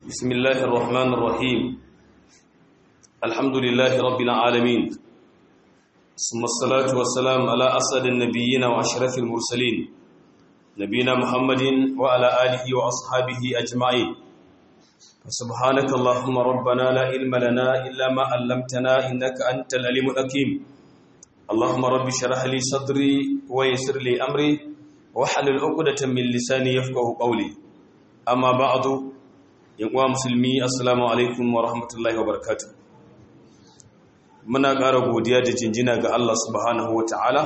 بسم الله الرحمن الرحيم الحمد لله رب العالمين ثم الصلاة والسلام على أسد النبيين وأشرف المرسلين نبينا محمد وعلى آله وأصحابه أجمعين فسبحانك اللهم ربنا لا علم لنا إلا ما علمتنا إنك أنت العليم الحكيم اللهم رب اشرح لي صدري ويسر لي أمري واحلل عقدة من لساني يفقه قولي أما بعد yankuwa musulmi assalamu alaikum wa rahmatullahi wa barakatu muna ƙara godiya da jinjina ga Allah subhanahu wa ta'ala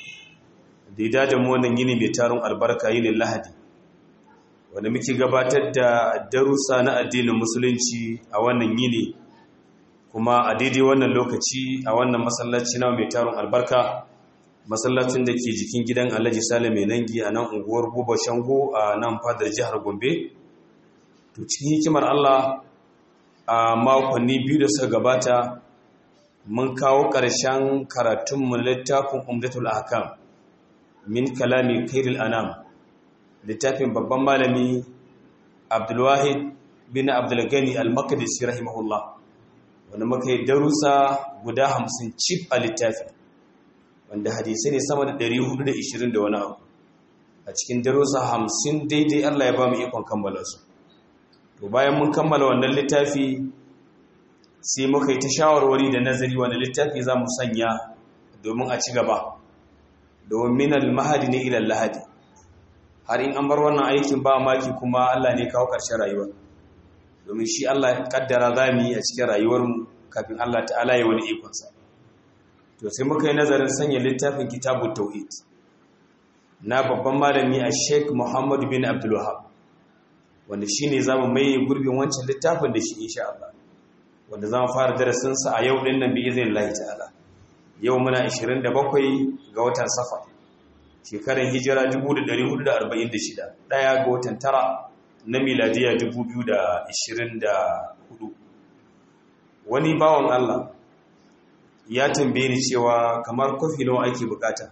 da ya dada mu wannan yini mai tarin albarka yinin lahadi wanda muke gabatar da darussa na addinin musulunci a wannan yini kuma a daidai wannan lokaci a wannan masallaci na mai tarin albarka masallacin da ke jikin gidan alhaji sale mai nangi a nan unguwar buba shango a nan fadar jihar gombe to cikin hikimar Allah a makonni biyu da suka gabata mun kawo ƙarshen karatunmu littafin umdatul ahkam min kalami kairil anam littafin babban malami abdulwahid bin abdulgani al-maqdisi rahimahullah wanda muka yi darussa guda hamsin cif a littafi wanda hadisai ne sama da 420 da wani abu a cikin darussa hamsin daidai Allah ya ba mu ikon kammala su to bayan mun kammala wannan littafi sai muka yi ta shawarwari da nazari wanda littafi za mu sanya domin a ci gaba domin al-mahadi ne ilal lahadi har in an bar wannan aikin ba maki kuma Allah ne kawo ƙarshen rayuwa domin shi Allah ya kaddara za mu yi a cikin rayuwarmu kafin Allah ta'ala ya wani ikonsa to sai muka yi nazarin sanya littafin kitabut tauhid na babban malami a Sheikh Muhammad bin Abdul Wahhab wanda shi ne za mu mai gurbin wancan littafin da shi insha Allah wanda za mu fara darasinsa a yau ɗin nan bi izin Allah ta'ala yau muna 27 ga watan safa shekarar hijira 1446 ɗaya ga watan tara na miladiya 2024 wani bawan Allah ya tambaye ni cewa kamar kofi nawa ake bukata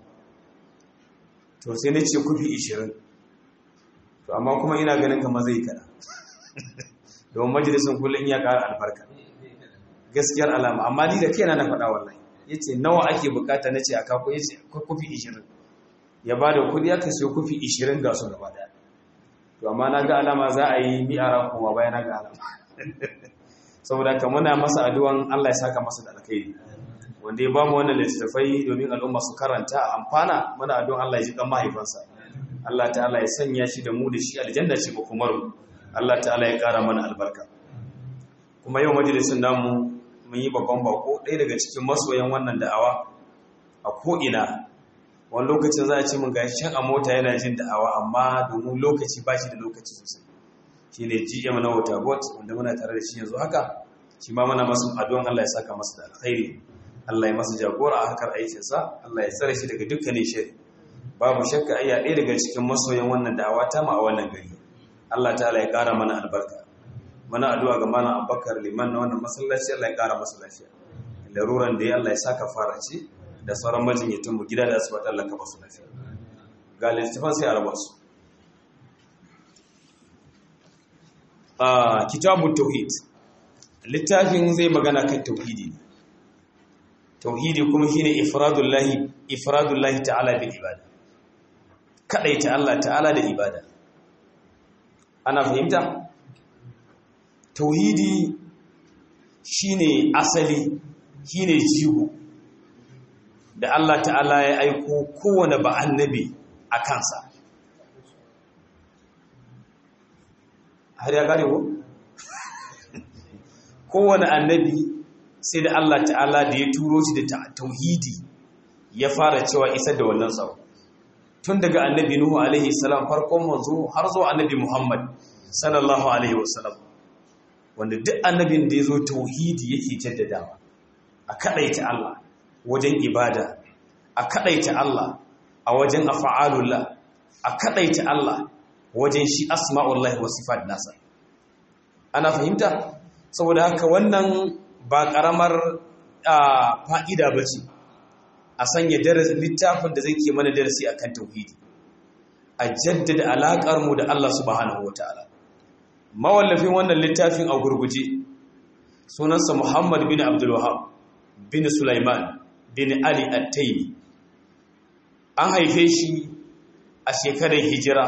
to sai na ce kofi 20 to amma kuma ina ganin kamar zai kada domin majalisun kullum ya ƙara albarka gaskiyar alama amma ni da kaina na faɗa wallahi yace nawa ake bukata nace a kako yace kufi 20 ya bada kudi aka siyo kufi 20 ga su gaba daya to amma na ga alama za a yi mi'ara kuma bayan na ga alama saboda ka muna masa addu'an Allah ya saka masa da alkhairi wanda ya bamu wannan littattafai domin al'umma su karanta amfana muna addu'an Allah ya ji kan mahaifansa Allah ta'ala ya sanya shi da mu da shi aljanna ce ba kuma mu Allah ta'ala ya kara mana albarka kuma yau majalisin namu mun yi babban bako ɗaya daga cikin masoyan wannan da'awa a ko'ina wani lokacin za a ce mun ga shan a mota yana jin da'awa amma domin lokaci ba shi da lokaci sosai shi ne gm na wata bot wanda muna tare da shi yanzu haka shi ma mana masu addu'an Allah ya saka masa da alkhairi Allah ya masa jagora a hakar aikinsa Allah ya tsare shi daga dukkanin shari babu shakka ayya ɗaya daga cikin masoyan wannan da'awa ta ma a wannan gari Allah ta'ala ya ƙara mana albarka mana addu'a ga malam Abubakar liman na wannan masallaci Allah ya ƙara masa lafiya laruran da ya Allah ya saka fara ce da sauran majinyatan mu gida da asibiti Allah ka basu lafiya ga littafin sai a raba su a kitabut tauhid littafin zai magana kan tauhidi tauhidi kuma shine ifradullahi ifradullahi ta'ala bil ibada kadaita Allah ta'ala da ibada ana fahimta tauhidi shine asali shine jigo da Allah ta'ala ya aiko kowane ba annabi a kansa har ya gane ko kowane annabi sai da Allah ta'ala da ya turo shi da tauhidi ya fara cewa isa da wannan tsaro tun daga annabi Nuhu alaihi salam farkon manzo har zuwa annabi Muhammad sallallahu alaihi wasallam wanda duk annabin da ya zo tauhidi yake jaddadawa a kadaita Allah wajen ibada a kadaita Allah a wajen af'alullah a kadaita Allah wajen shi asma'ullahi wa sifat nasa ana fahimta saboda haka wannan ba karamar fa'ida bace a sanya darasin littafin da zai ke mana darasi akan tauhidi a jaddada alaƙar mu da Allah subhanahu wataala mawallafin wannan littafin a gurguje sunansa muhammad bin abdulwahab bin sulaiman bin ali at-taimi an haife shi a shekarar hijira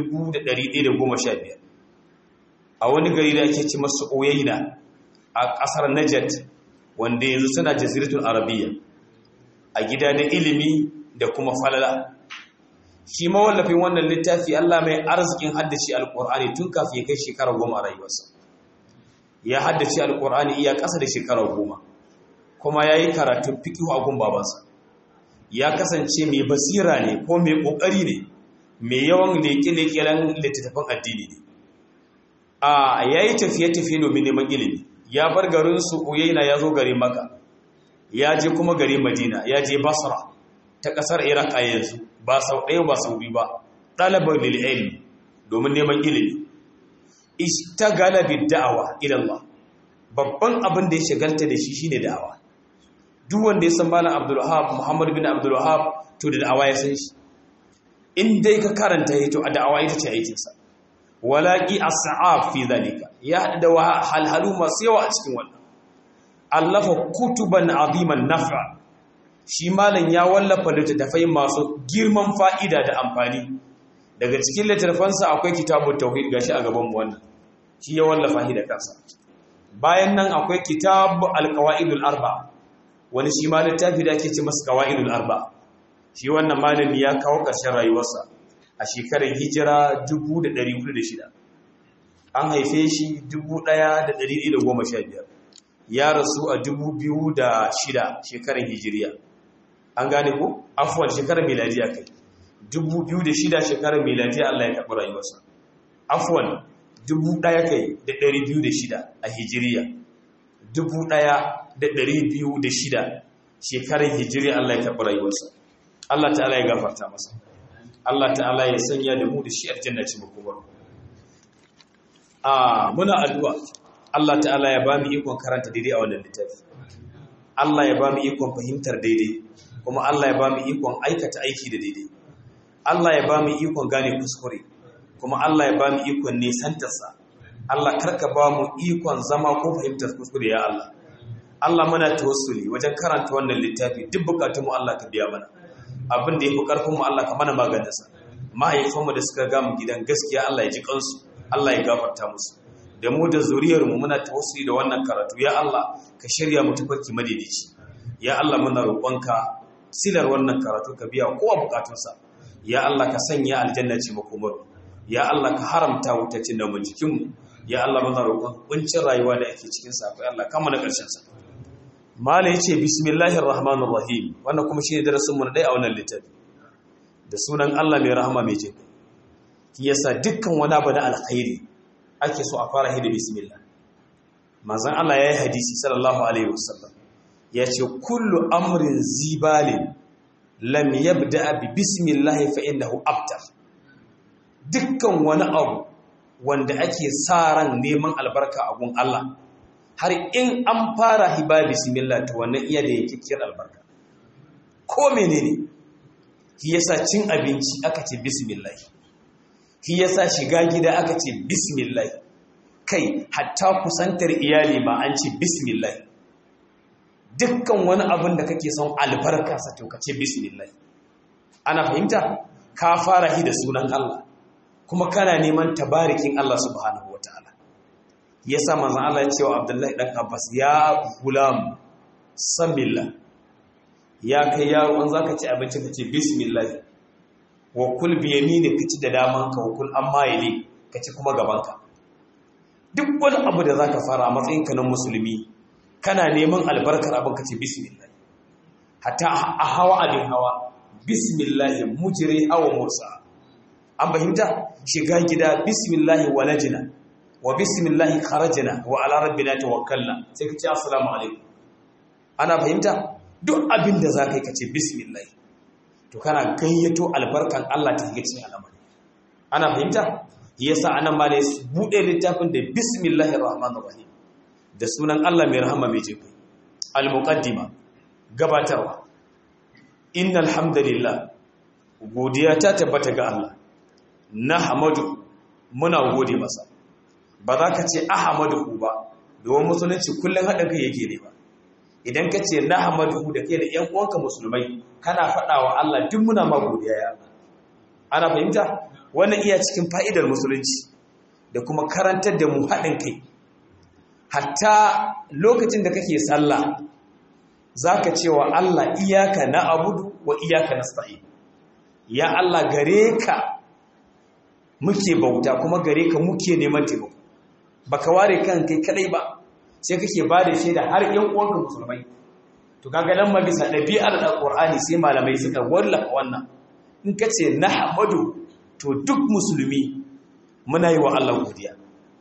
1115 a wani gari da ake ci masu oyaina a ƙasar najat wanda yanzu suna jaziratul arabiya a gida na ilimi da kuma falala shi mawallafin wannan littafi Allah mai arzikin haddace alkur'ani tun kafin ya kai shekara goma a rayuwarsa ya haddace alkur'ani iya ƙasa da shekara goma kuma ya yi karatun fikihu a gun babansa ya kasance mai basira ne ko mai ƙoƙari ne mai yawan leƙe-leƙen littattafan addini ne a ya yi tafiye-tafiye domin neman ilimi ya bar garinsu uyaina ya zo garin maka ya je kuma garin madina ya je basra ta ƙasar iraq a yanzu ba sau ɗaya ba sau biyu ba ɗalabar lil'ilmi domin neman ilimi istagala bi da'awa ilallah babban abin da ya shagalta da shi shine da'awa duk wanda ya san malam abdulwahab muhammad bin abdulwahab to da da'awa ya san shi in dai ka karanta ya to a da'awa ita ce aikinsa walaƙi as-sa'ab fi zalika ya haɗu da halhalu masu yawa a cikin wannan allafa kutuban aziman naf'a shi malam ya wallafa littattafai masu girman fa'ida da amfani daga cikin littattafansa akwai kitabun tauhid gashi a gaban mu wannan shi ya wallafa shi da kansa bayan nan akwai kitabu alqawaidul arba wani shi ma littafi da ake ce masa qawaidul arba shi wannan malami ya kawo ƙarshen rayuwarsa a shekarar hijira 1406 an haife shi 1115 ya rasu a 2006 shekarar hijiriya an gane ko afuwan shekarar miladiya kai 2006 shekarar miladiya Allah ya karɓi rayuwarsa afuwan 1000 kai da 206 a hijiriya 1206 shekarar hijiriya Allah ya karɓi rayuwarsa Allah ta'ala ya gafarta masa Allah ta'ala ya sanya da mu da shi aljanna ce makomar a muna addu'a Allah ta'ala ya ba mu ikon karanta daidai a wannan littafi Allah ya ba mu ikon fahimtar daidai kuma Allah ya ba mu ikon aikata aiki da daidai Allah ya ba mu ikon gane kuskure kuma Allah ya ba mu ikon nisantarsa Allah karka ba mu ikon zama ko fahimtar kuskure ya Allah Allah muna tawassuli wajen karanta wannan littafi duk bukatunmu Allah ka biya mana abin da ya fi ƙarfinmu Allah ka mana maganinsa mahaifanmu da suka gamu gidan gaskiya Allah ya ji kansu Allah ya gafarta musu da mu da zuriyarmu muna tawassuli da wannan karatu ya Allah ka shirya mu tafarki madaidaici ya Allah muna roƙonka silar wannan karatu ka biya kowa bukatunsa ya Allah ka sanya aljanna ce makomar ya Allah ka haramta wutacin da mu jikinmu ya Allah muna roƙon kuncin rayuwa da ake cikin sa akwai Allah kama na ƙarshen sa mala yace bismillahir rahmanir rahim wannan kuma shine darasin mu na dai a wannan littafi da sunan Allah mai rahama mai jin ki yasa dukkan wani abu na alkhairi ake so a fara hidi bismillah manzon Allah yayi hadisi sallallahu alaihi wasallam yace kullu amrin zibalin lam yabda bi bismillah fa innahu abtar dukkan wani abu wanda ake sa ran neman albarka a gun Allah har in an fara hiba bismillah to wannan iya da yakkiyar albarka ko menene shi yasa cin abinci aka ce bismillah shi yasa shiga gida aka ce bismillah kai hatta kusantar iyali ma an ce bismillah dukkan wani abin da kake son albarka sa to ka ce bismillah ana fahimta ka fara hi da sunan Allah kuma kana neman tabarikin Allah subhanahu wataala yasa manzon Allah ya ce wa Abdullahi dan Abbas ya gulam samillah ya kai yaro an zaka ci abinci ka ce bismillah wa kul bi yamini ka ci da daman ka wa kul amma yali ka ci kuma gaban ka duk wani abu da zaka fara a matsayin ka na musulmi kana neman albarkar abin ka ce bismillah hatta a hawa abin hawa bismillah mujri hawa mursa an fahimta shiga gida bismillah walajina wa bismillah kharajna wa ala rabbina tawakkalna sai ka ce assalamu alaikum ana fahimta duk abin da za ka yi ka ce bismillah to kana gayyato albarkan Allah ta shiga cikin al'amari ana fahimta yasa anan ma ne bude littafin da bismillahir rahmanir rahim da sunan Allah mai rahama mai jinkai al-muqaddima gabatarwa innal hamdalillah godiya ta tabbata ga Allah nahmadu muna gode masa ba za ka ce ahmadu ba domin musulunci kullum haɗin kai yake ne ba idan ka ce na hamadu da kai da ‘yan uwanka musulmai kana faɗa wa Allah duk muna ma godiya ya ana fahimta wannan iya cikin fa'idar musulunci da kuma karantar da mu haɗin kai hatta lokacin da kake sallah za ka ce wa Allah iyaka na abudu wa iyaka na sta'i ya Allah gare ka muke bauta kuma gare ka muke neman taimako baka ware kan kai kadai ba sai kake ba da shaida har yan uwanka musulmai to kaga nan ma bisa dabi'ar alqur'ani sai malamai suka wallafa wannan in kace nahmadu to duk musulmi muna yi wa Allah godiya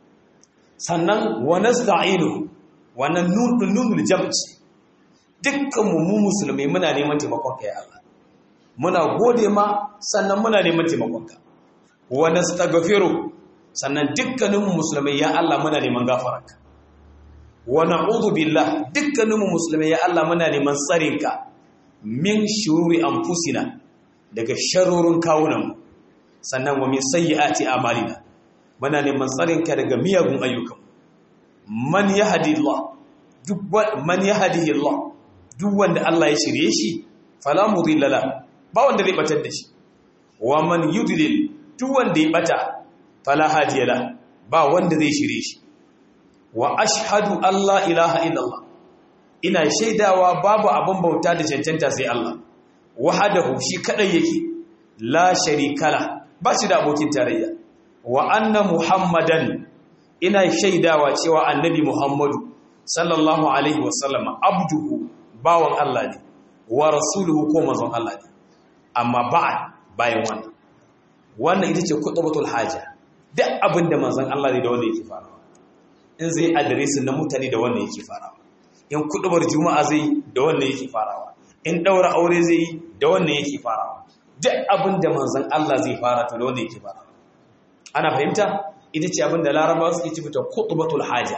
sannan wa nasta'inu wannan nunul nunul jam'i dukkan mu mu musulmai muna neman taimakon ka ya Allah muna gode ma sannan muna neman taimakon ka wa nastaghfiru sannan dukkanin mu musulmai ya Allah muna neman gafararka wa na'udhu billah dukkaninmu musulmai ya Allah muna neman tsarinka min shururi anfusina daga sharorin kawunan sannan wa min sayyiati a'malina muna neman tsarinka daga miyagun ayyukan man yahdillah duk man yahdihillah duk wanda Allah ya shirye shi fala mudilla la ba wanda zai batar da shi wa man yudlil duk wanda ya bata fala hadiya la ba wanda zai shirye shi wa ashhadu Allah ilaha illallah ina shaidawa babu abin bauta da cancanta sai Allah wahadahu shi kadai yake la sharikala ba shi da abokin tarayya wa anna muhammadan ina shaidawa cewa annabi muhammadu sallallahu alaihi wasallam abduhu bawan Allah ne wa rasuluhu ko manzon Allah ne amma ba'ad bayan wannan wannan ita ce kutubatul haja duk abinda manzon Allah ne da wanda yake farawa in zai adiresin na mutane da wannan yake farawa in kudubar juma'a zai da wannan yake farawa in daura aure zai yi da wannan yake farawa duk abin da manzon Allah zai fara to da wannan yake farawa ana fahimta ita ce abin da larabawa suke ci fita kutubatul haja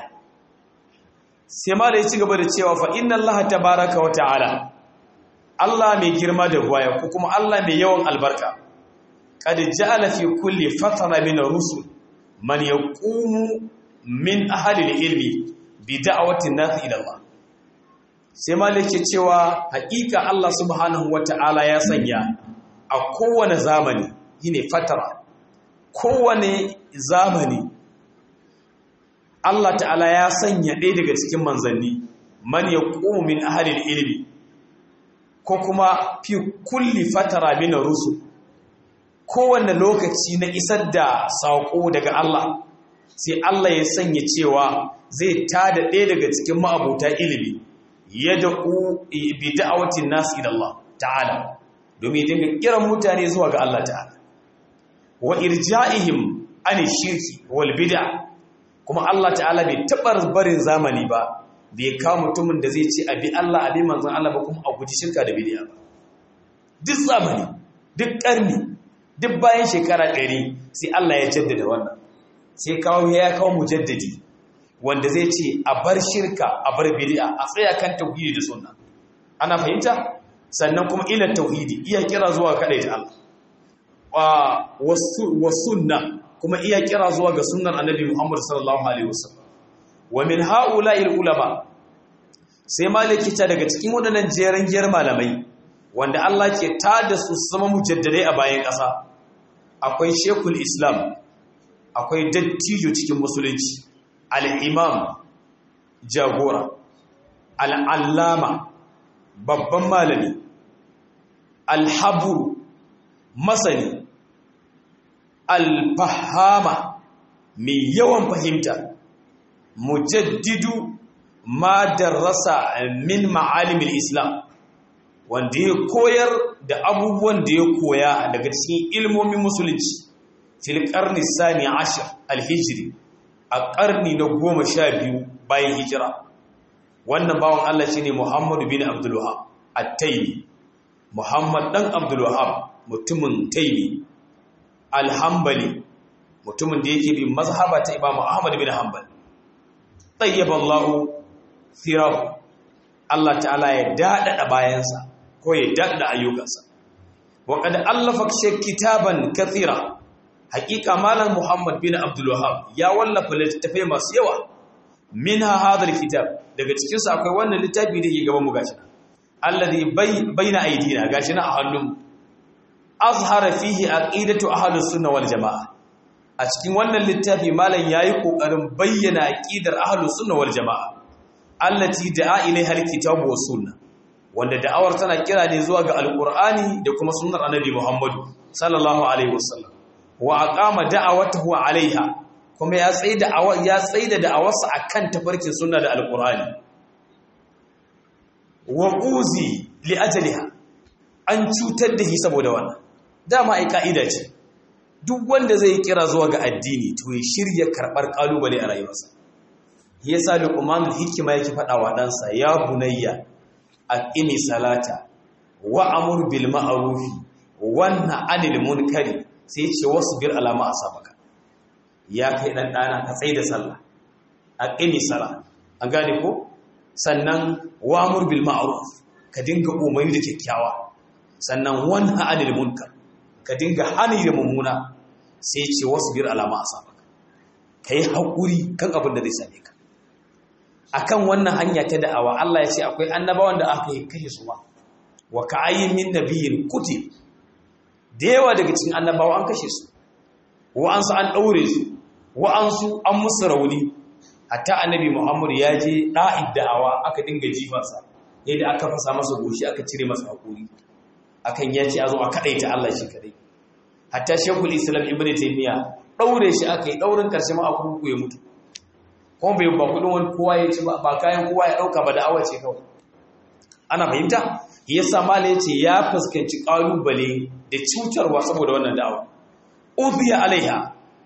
sai ma da ya ci gaba da cewa fa inna Allah tabaraka wa ta'ala Allah mai girma da gwaya ko kuma Allah mai yawan albarka qad ja'ala fi kulli fatara min ar-rusul man yaqumu min ahalil ilmi bi da'awatin nas ila Allah sai malike cewa haƙiƙa Allah subhanahu wata'ala ya sanya a kowane zamani yine fatara kowane zamani Allah ta'ala ya sanya ɗaya daga cikin manzanni man yaqumu min ahalil ilmi ko kuma fi kulli fatara min rusul kowane lokaci na isar da saƙo daga Allah sai Allah ya sanya cewa zai tada ɗaya daga cikin ma'abuta ilimi ya da'u bi da'awatin nasu ila Allah ta'ala domin dinga kiran mutane zuwa ga Allah ta'ala wa irja'ihim an shirki wal bid'a kuma Allah ta'ala bai taɓa barin zamani ba bai kawo mutumin da zai ce abi Allah abi manzon Allah ba kuma a guji shirka da bid'a ba duk zamani duk ƙarni duk bayan shekara ɗari sai Allah ya jaddada wannan sai kawo ya kawo mujaddadi wanda zai ce a bar shirka a bar bid'a a tsaya kan tauhidi da sunna ana fahimta sannan kuma ila tauhidi iya kira zuwa kadai ta Allah wa sunna kuma iya kira zuwa ga sunnar annabi Muhammad sallallahu alaihi wasallam wa min haula'il ulama sai maliki ta daga cikin wadannan jeran giyar malamai wanda Allah ke tada su zama mujaddadai a bayan ƙasa akwai shekul islam akwai dattijo cikin musulunci al'imam jagora al'allama babban malami alhaburu masani alfahama mai yawan fahimta mujaddidu ma darasa min ma'alimin islam wanda ya koyar da abubuwan da ya koya daga cikin ilmomin musulunci fil karni sani ashir alhijiri a karni na goma sha biyu bayan hijira wannan bawan Allah shine Muhammadu bin Abdul Wahhab at-Taymi Muhammad dan Abdul Wahhab mutumin Taymi al-Hanbali mutumin da yake bin mazhaba ta Imam Ahmad bin Hanbal tayyaba Allah thirahu Allah ta'ala ya dadada bayansa ko ya dadada ayyukansa wa qad allafa kitaban kathira haƙiƙa malam muhammad bin abdul wahab ya wallafa littattafai masu yawa minha hadha kitab daga cikin su akwai wannan littafi da ke gaban mu gashi alladhi baina aydina gashi na a hannun azhara fihi aqidatu ahlus sunna wal jamaa a cikin wannan littafi malam yayi kokarin bayyana aqidar ahlus sunna wal jamaa allati da'a ilaiha alkitabu was sunna wanda da'awar tana kira ne zuwa ga alqur'ani da kuma sunnar annabi muhammadu sallallahu alaihi wasallam wa aqama da'awatahu alaiha kuma ya tsaida ya tsaida da'awarsa akan tafarkin sunna da alqur'ani wa uzi li ajliha an cutar da shi saboda wannan dama ai ka'ida ce duk wanda zai kira zuwa ga addini to ya shirya karbar kalubale a rayuwarsa yasa luqmanul hikima yake faɗa wa ɗansa ya bunayya aqimi salata wa amur bil ma'ruf wa nahy anil munkari sai ce wasbir ala ma asabaka ya kai dan dana ka tsaida sallah aqimi sala an gane ko sannan wa amur bil ma'ruf ka dinga umarni da kyakkyawa sannan wa nahy anil munkar ka dinga hani da mummuna sai ce wasbir ala ma asabaka kai hakuri kan abin da zai same ka akan wannan hanya ta da'awa Allah ya ce akwai annabawan da aka yi kashe su ba wa ka'ayyin min nabiyyin kuti da yawa daga cikin annabawa an kashe su wa'ansu an daure su wa'ansu an musu rauni hatta annabi Muhammad ya je da'id da'awa aka dinga jifansa yadda aka fasa masa goshi aka cire masa hakuri akan ya ce a zo a kadaita Allah shi kadai hatta shekul islam ibn taymiya daure shi aka yi daurin karshe ma aka ya mutu kuma bai ba kudin wani kowa ya ci ba ba kayan kowa ya dauka ba da awa ce kawai ana fahimta yasa mala yace ya fuskanci kalubale da cutarwa saboda wannan da'awa udhiya alaiha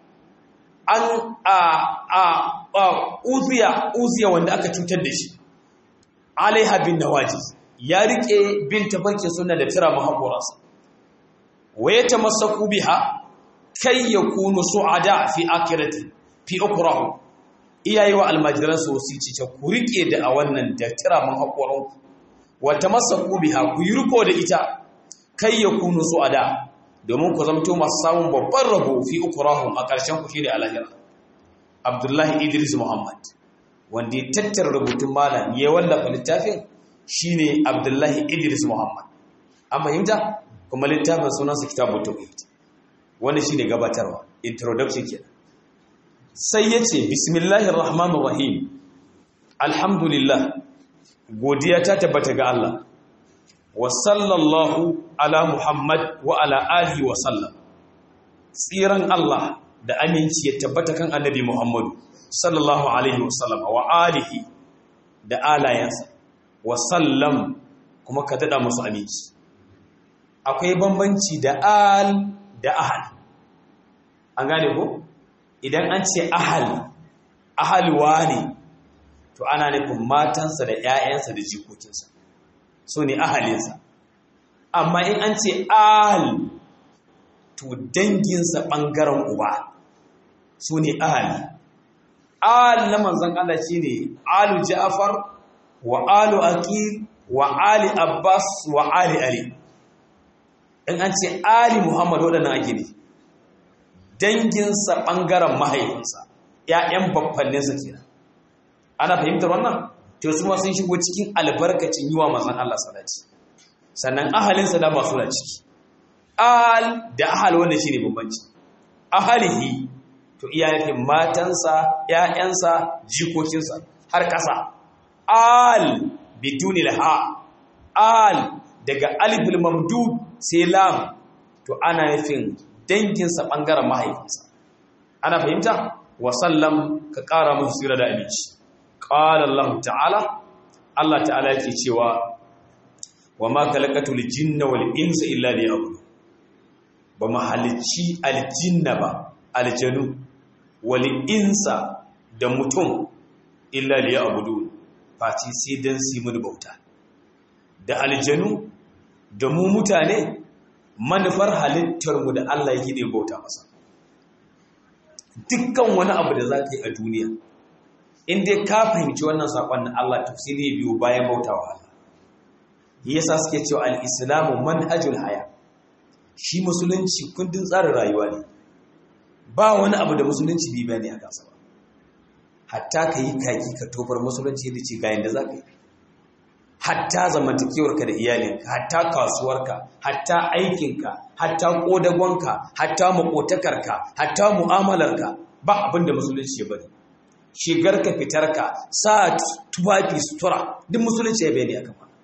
an a a a udhiya udhiya wanda aka cutar da shi alaiha bin nawaji ya rike bin tafarkin sunna da tira muhabbarasa wa yatamassaku biha kai yakunu su'ada fi akhirati fi ukrahu iyaye wa almajiran su wasici ce ku rike da a wannan da tira mun hakoran ku wa tamassaku biha ku yi riko da ita kai ya kunu su ada domin ku zamto masu samun babban rabo fi ukurahum a ƙarshen ku shine alahira Abdullahi Idris Muhammad wanda ya tattara rubutun malam ya wallafa littafin shine Abdullahi Idris Muhammad an fahimta kuma littafin sunansa kitabut tauhid wannan shine gabatarwa introduction kenan sai ya ce bismillahir rahmanir rahim alhamdulillah godiya ta tabbata ga Allah wa sallallahu ala muhammad wa ala alihi wa sallam tsiran Allah da aminci ya tabbata kan annabi muhammadu sallallahu alaihi wa sallam wa alihi da alayansa wa sallam kuma ka dada musu aminci akwai bambanci da al da ahal an gane ko idan an ce ahal ahalwa ne to ana nufin matansa da 'ya'yansa da jikokinsa so ne ahalinsa amma in an ce ahal to danginsa ɓangaren uba su ne ahali ahal na manzan Allah shi ne alu ja'afar wa alu aqil wa ali abbas wa ali ali in an ce ali muhammad waɗannan ake ne danginsa ɓangaren mahaifinsa ‘ya'yan babbanninsa kenan ana fahimtar wannan to su sun shigo cikin albarkacin yi wa mazan Allah salati sannan ahalinsa da masu na ciki ahal da ahal wanda shi ne bambanci ahalihi to iya nufin matansa ‘ya'yansa jikokinsa har ƙasa al biduni ha al daga alifil mamdud sai lam to ana nufin danginsa ɓangaren mahaifinsa ana fahimta wasallam ka ƙara musu tsira da aminci ƙala Allah ta'ala Allah ta'ala yake cewa wa ma kalakatul jinna wal insa illa liya'budu ba mu halicci aljinna ba aljanu wal insa da mutum illa liya'budu fati sai dan su mun bauta da aljanu da mu mutane manufar halittarmu da Allah yake ne bauta masa dukkan wani abu da za ka yi a duniya in dai ka fahimci wannan saƙon na Allah tafsiri ya biyo bayan bautawa Allah yasa suke cewa al-islamu manhajul haya shi musulunci kundin tsarin rayuwa ne ba wani abu da musulunci bi bayani a kansa ba hatta ka yi kaki ka tofar musulunci da ce ga yanda za ka yi hatta zamantakewarka da iyalinka hatta kasuwarka hatta aikinka hatta kodagonka hatta makotakarka hatta mu'amalarka ba abin da musulunci ya bari shigarka fitarka sa tufafi sutura duk musulunci ya bayani akan wannan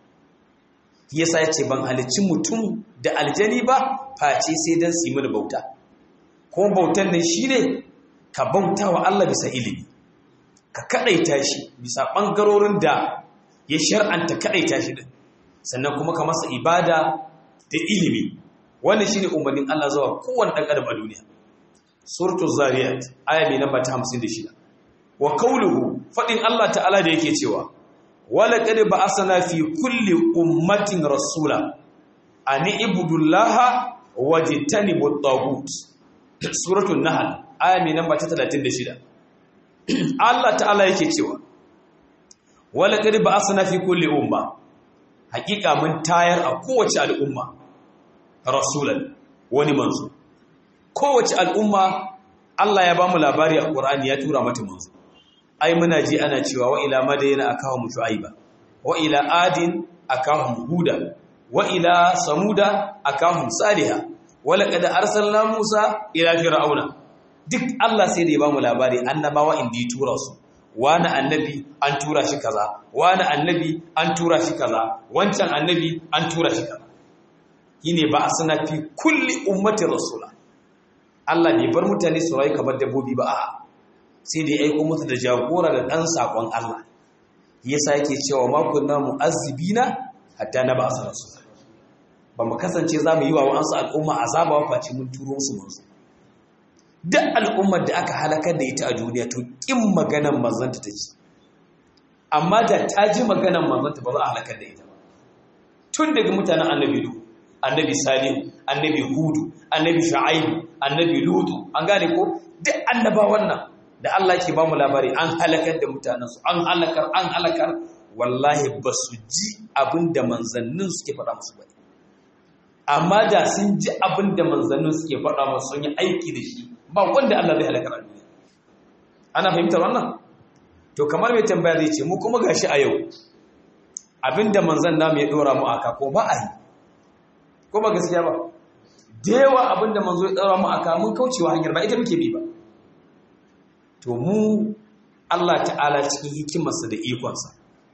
yasa ya ce ban halicci mutum da aljani ba face sai dan su yi mini bauta ko bautan nan shine ka bauta wa Allah bisa ilimi ka kadaita shi bisa bangarorin da ya shar'anta kadaita shi din sannan kuma ka masa ibada da ilimi wannan shine umarnin Allah zuwa kowanne dan adam a duniya suratul zariyat aya mai namba 56 wa qawluhu fadin Allah ta'ala da yake cewa wala qad ba'athna fi kulli ummatin rasula an ibudullaha wajtanibut tagut suratul nahl aya mai namba 36 Allah ta'ala yake cewa wala qad ba'athna fi kulli umma hakika mun tayar a kowace al'umma rasulan wani manzo kowace al'umma Allah ya bamu labari a Qur'ani ya tura mata manzo ai muna ji ana cewa wa ila madayna akahum shu'aiba wa ila adin akahum huda wa ila samuda akahum salihah wa laqad arsalna musa ila fir'auna duk Allah sai da ya bamu labari annabawa inda ya tura su wani annabi an tura shi kaza wani annabi an tura shi kaza wancan annabi an tura shi kaza yine ba asna fi kulli ummati rasula Allah bai bar mutane su rayu kamar dabbobi ba a'a sai da ya aiko musu da jagora da dan sakon Allah yasa yake cewa ma kunna mu'azzibina hatta na ba asara su ba mu kasance za mu yi wa wa'ansu al'umma azaba wa face mun turo su manzo duk al'ummar da aka halakar da ita a duniya to kin maganan manzanta take amma da ta ji maganan manzanta ba za a halakar da ita ba tun daga mutanen annabi lu annabi salihu annabi hudu annabi shu'aibu annabi lutu an gane ko duk annaba wannan da Allah ke ba mu labari an halakar da mutanensu an halakar an halakar wallahi ba su ji abin da manzannin suke faɗa musu ba amma da sun ji abin da manzannin suke faɗa musu sun yi aiki da shi ba wanda Allah zai halakar a duniya ana fahimtar wannan to kamar mai tambaya zai ce mu kuma gashi a yau abin da manzan namu ya ɗora mu aka ko ba a yi ko ba gaskiya ba da yawa abin da manzo ya ɗora mu aka mun kaucewa hanyar ba ita muke bi ba to mu Allah ta'ala cikin hikimarsa da ikonsa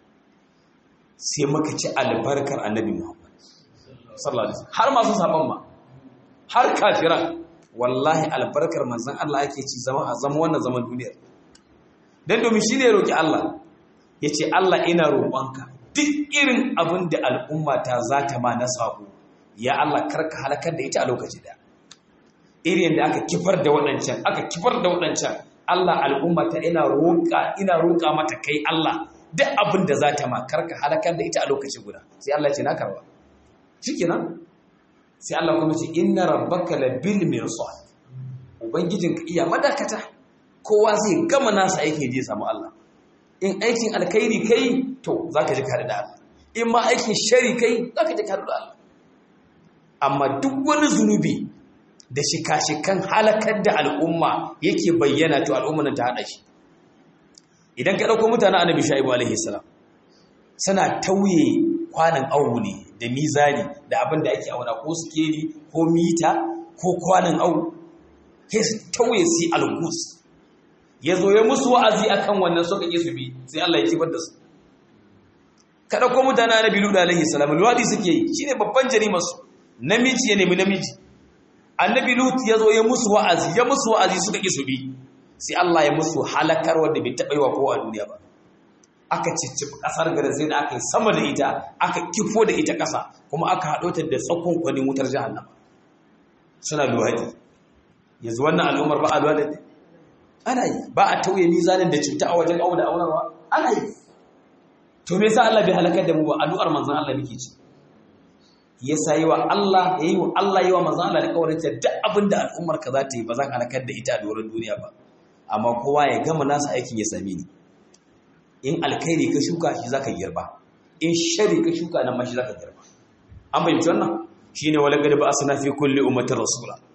sai muka ci albarkar annabi Muhammad sallallahu alaihi wasallam har masu saban ma har kafiran wallahi albarkar manzon Allah yake ci zama a zama wannan zaman duniyar dan domin shine ya roki Allah yace Allah ina roƙonka duk irin abin da al'umma ta zata ma na sabo ya Allah karka halakar da ita a lokaci da irin da aka kifar da waɗancan aka kifar da waɗancan Allah al'umma ta ina roƙa ina roƙa mata kai Allah duk abin da za ta ma karka halakar da ita a lokaci guda sai Allah ce na karba shikenan sai Allah kuma ce inna rabbaka labil mirsad ubangijinka iya madakata kowa zai gama nasa aiki je samu Allah in aikin alkhairi kai to zaka ji kare da Allah in ma aikin shari kai zaka ji kare da Allah amma duk wani zunubi da shika-shikan halakar da al'umma yake bayyana to al'umman ta haɗa shi idan ka ɗauko mutane annabi sha'ibu alaihi salam suna tauye kwanan awu ne da mizani da abin da ake auna ko sikeli ko mita ko kwanan awu sai su tauye su algus ya zo ya musu wa'azi akan wannan suka ƙi su bi sai Allah ya kifar da su ka ɗauko mutane annabi luda alaihi salam luwadi suke yi shine babban jarimarsu namiji ya nemi namiji annabi lut ya zo ya musu wa'azi ya musu wa'azi suka ƙi su bi sai Allah ya musu halakar wanda bai taɓa yi wa kowa a duniya ba aka cicciɓi ƙasar garin sai da aka yi sama da ita aka kifo da ita ƙasa kuma aka haɗo ta da tsakon kwanin wutar jahannam suna luhaɗi yanzu wannan al'ummar ba a luhaɗi ana yi ba a tauye mizanin da cuta a wajen auna aunarwa ana yi to me yasa Allah bai halakar da mu ba addu'ar manzon Allah muke ci ya sayi wa Allah ya yi wa Allah yi wa manzon Allah da kawarin ta duk abin da al'ummar ka za ta yi ba za ka halakar da ita a doron duniya ba amma kowa ya gama nasa aikin ya same ni in alkhairi ka shuka shi zaka girba in shari ka shuka nan ma shi zaka girba an bayyana wannan shine wala gadi ba asna fi kulli ummatin rasula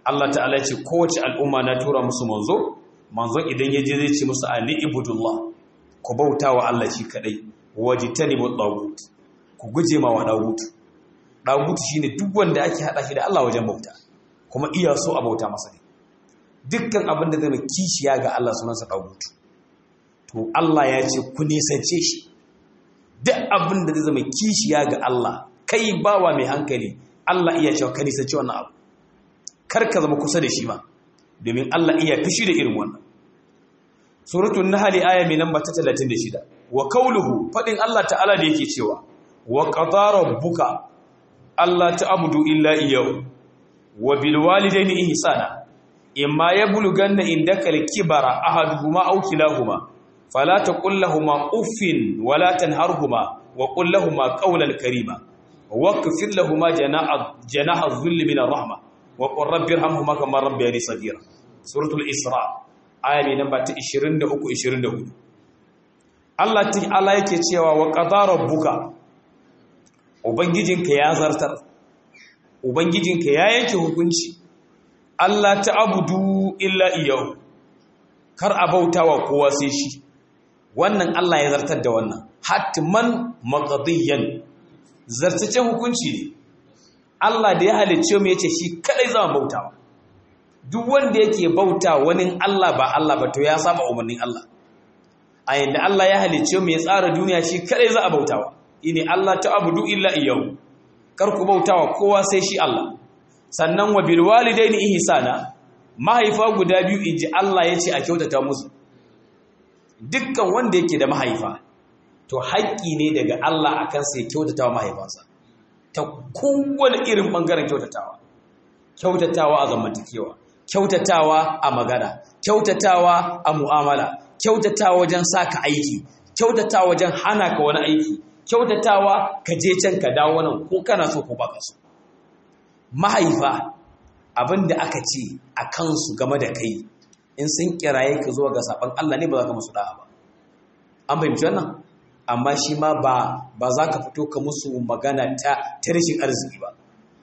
Allah ta'ala ce kowace al'umma na tura musu manzo manzon idan ya je zai ce musu ali ibudullah ku bauta wa Allah shi kadai wajtanibu tagut ku guje ma wa dagut dagut shine duk wanda ake hada shi da Allah wajen bauta kuma iya so a bauta masa ne dukkan abin da zai kishiya ga Allah sunansa dagut to Allah ya ce ku nisance shi duk abin da zai zama kishiya ga Allah kai bawa mai hankali Allah iya cewa ka nisance wannan abu kar ka zama kusa da shi ma domin Allah iya fishi da irin wannan suratul nahl aya mai namba ta 36 wa qawluhu fadin Allah ta'ala da yake cewa wa qadara rabbuka alla ta'budu illa iyyahu wa bil walidayni ihsana imma yablughanna indaka al-kibara ahaduhuma aw kilahuma fala taqul lahumu uffin wala tanharhuma wa qul lahumu qawlan karima waqfir lahumu janaha janaha dhulli min ar-rahmah wa qur rabbi irhamhuma kama rabbayani saghira suratul isra aya mai namba ta 23 24 Allah ta'ala yake cewa wa qadara rabbuka ubangijinka ya zartar ubangijinka ya yanke hukunci Allah ta'budu illa iyyahu kar a bautawa kowa sai shi wannan Allah ya zartar da wannan hatman maqdiyan zartace hukunci ne Allah da ya halicce mu yace shi kadai zama bautawa duk wanda yake bauta wani Allah ba Allah ba to ya saba umarnin Allah a yanda Allah ya halicce mu ya tsara duniya shi kadai za a bautawa ini Allah ta'budu illa iyyahu kar ku bautawa kowa sai shi Allah sannan wa bil walidaini ihsana mahaifa guda biyu inji Allah yace a kyautata musu dukkan wanda yake da mahaifa to haƙƙi ne daga Allah akan sai kyautatawa mahaifansa ta kowane irin ɓangaren kyautatawa kyautatawa a zamantakewa kyautatawa a magana kyautatawa a mu'amala kyautatawa wajen saka aiki kyautatawa wajen hana ka wani aiki kyautatawa ka je can ka dawo nan ko kana so ko baka so mahaifa abin da aka ce a kansu game da kai in sun kiraye ka zuwa ga saban Allah ne ba za ka musu da'a ba an fahimci wannan amma shi ma ba ba za ka fito ka musu magana ta ta rashin arziki ba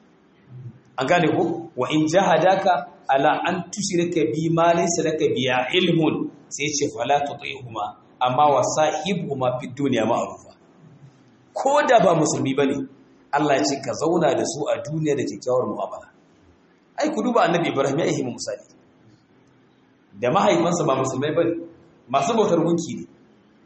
an gane ko wa in jahadaka ala an tushrika bi ma laysa laka biya ilmun sai ce fala tuti'huma amma wa sahibhuma fid dunya ma'rufa ko da ba musulmi bane Allah ya ce ka zauna da su a duniya da kyakkyawar mu'amala ai ku duba annabi Ibrahim ya yi misali da mahaifansa ba musulmai bane masu bautar gunki ne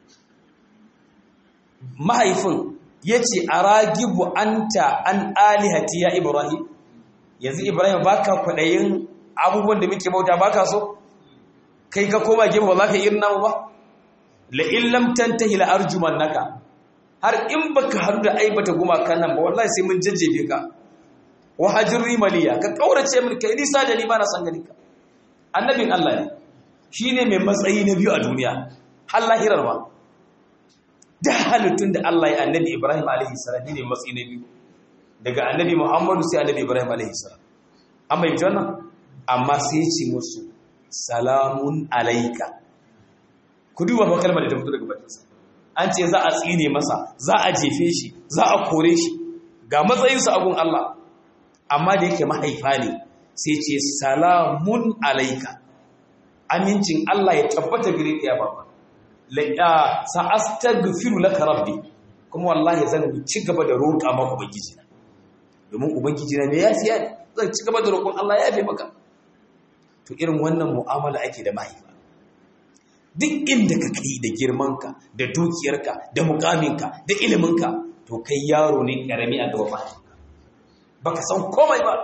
mahaifin ya ce a ragibu anta an alihati ya ibrahim yanzu ibrahim ba ka kwaɗayin abubuwan da muke bauta ba ka so kai ka koma gefe ba za ka irin namu ba la'illam tantahi la'arjuman naka har in baka haɗu da aibata gumakan nan ba wallahi sai mun jajjefe ka wa hajirri maliya ka kaurace min kai nisa da ni ba na san ganin ka annabin Allah ne shine mai matsayi na biyu a duniya har lahirar ma da halittun da Allah ya annabi Ibrahim alaihi salam ne matsayi na biyu daga annabi Muhammadu sai annabi Ibrahim alaihi salam amma yi wannan amma sai ce musu salamun alaika ku duba ba kalmar da ta fito daga bakinsa an ce za a tsine masa za a jefe shi za a kore shi ga matsayinsa a gun Allah amma da yake mahaifa ne sai ce salamun alaika amincin Allah ya tabbata gare ka ya baba la sa astaghfiru laka rabbi kuma wallahi zan ci gaba da roƙa maka ubangiji na domin ubangiji na ne ya fiya zan ci gaba da roƙon Allah ya fi maka to irin wannan mu'amala ake da mahaifa duk inda ka kai da girmanka da dukiyarka da mukaminka da iliminka to kai yaro ne karami a gaba mahaifinka baka san komai ba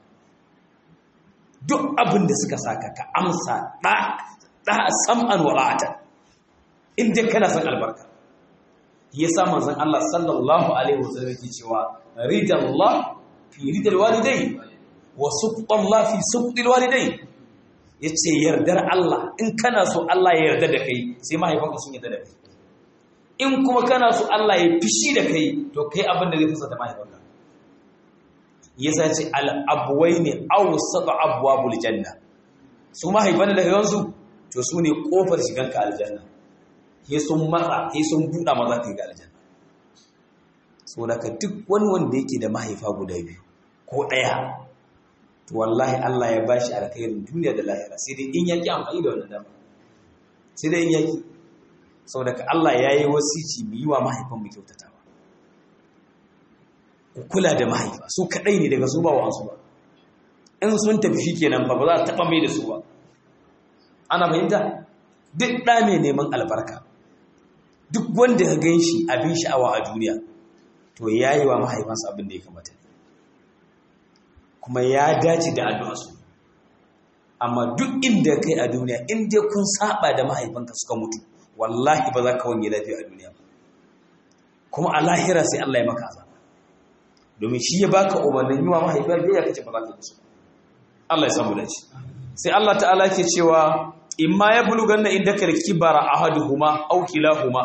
duk abin da suka saka ka amsa da da sam'an wala'atan inda kana san albarka yasa manzon Allah sallallahu alaihi wasallam yake cewa ridallah fi ridal walidai wa suqtallah fi suqtil walidai yace yardar Allah in kana so Allah ya yarda da kai sai mahaifanka sun yarda da kai in kuma kana so Allah ya fishi da kai to kai abin da zai fusa da mahaifanka yasa ce al abwaini awsat abwabul janna su mahaifan da yanzu to su ne kofar shiganka aljanna sai sun matsa sai sun buɗa maza ka yi ga aljanna so daga duk wani wanda yake da mahaifa guda biyu ko ɗaya to wallahi Allah ya bashi alkhairin duniya da lahira sai dai in yaki amfani da wannan dama sai dai in yaki saboda ka Allah ya yi wasici mu yi wa mahaifan mu kyautatawa ku kula da mahaifa su kadai ne daga su ba wa su ba in sun tafi shikenan ba ba za ta taba mai da su ba ana fahimta duk ɗa mai neman albarka duk wanda ka gan shi abin sha'awa a duniya to ya yi wa mahaifansa abin da ya kamata kuma ya dace da addu'arsu amma duk inda kai a duniya in dai kun saba da mahaifanka suka mutu wallahi ba za ka wanye lafiya a duniya ba kuma a lahira sai Allah ya maka azaba domin shi ya baka umarnin yi wa mahaifiyar biyayya kace ba za ka yi su Allah ya samu dace sai Allah ta'ala ke cewa imma ya buluganna indaka kibara ahaduhuma aw kilahuma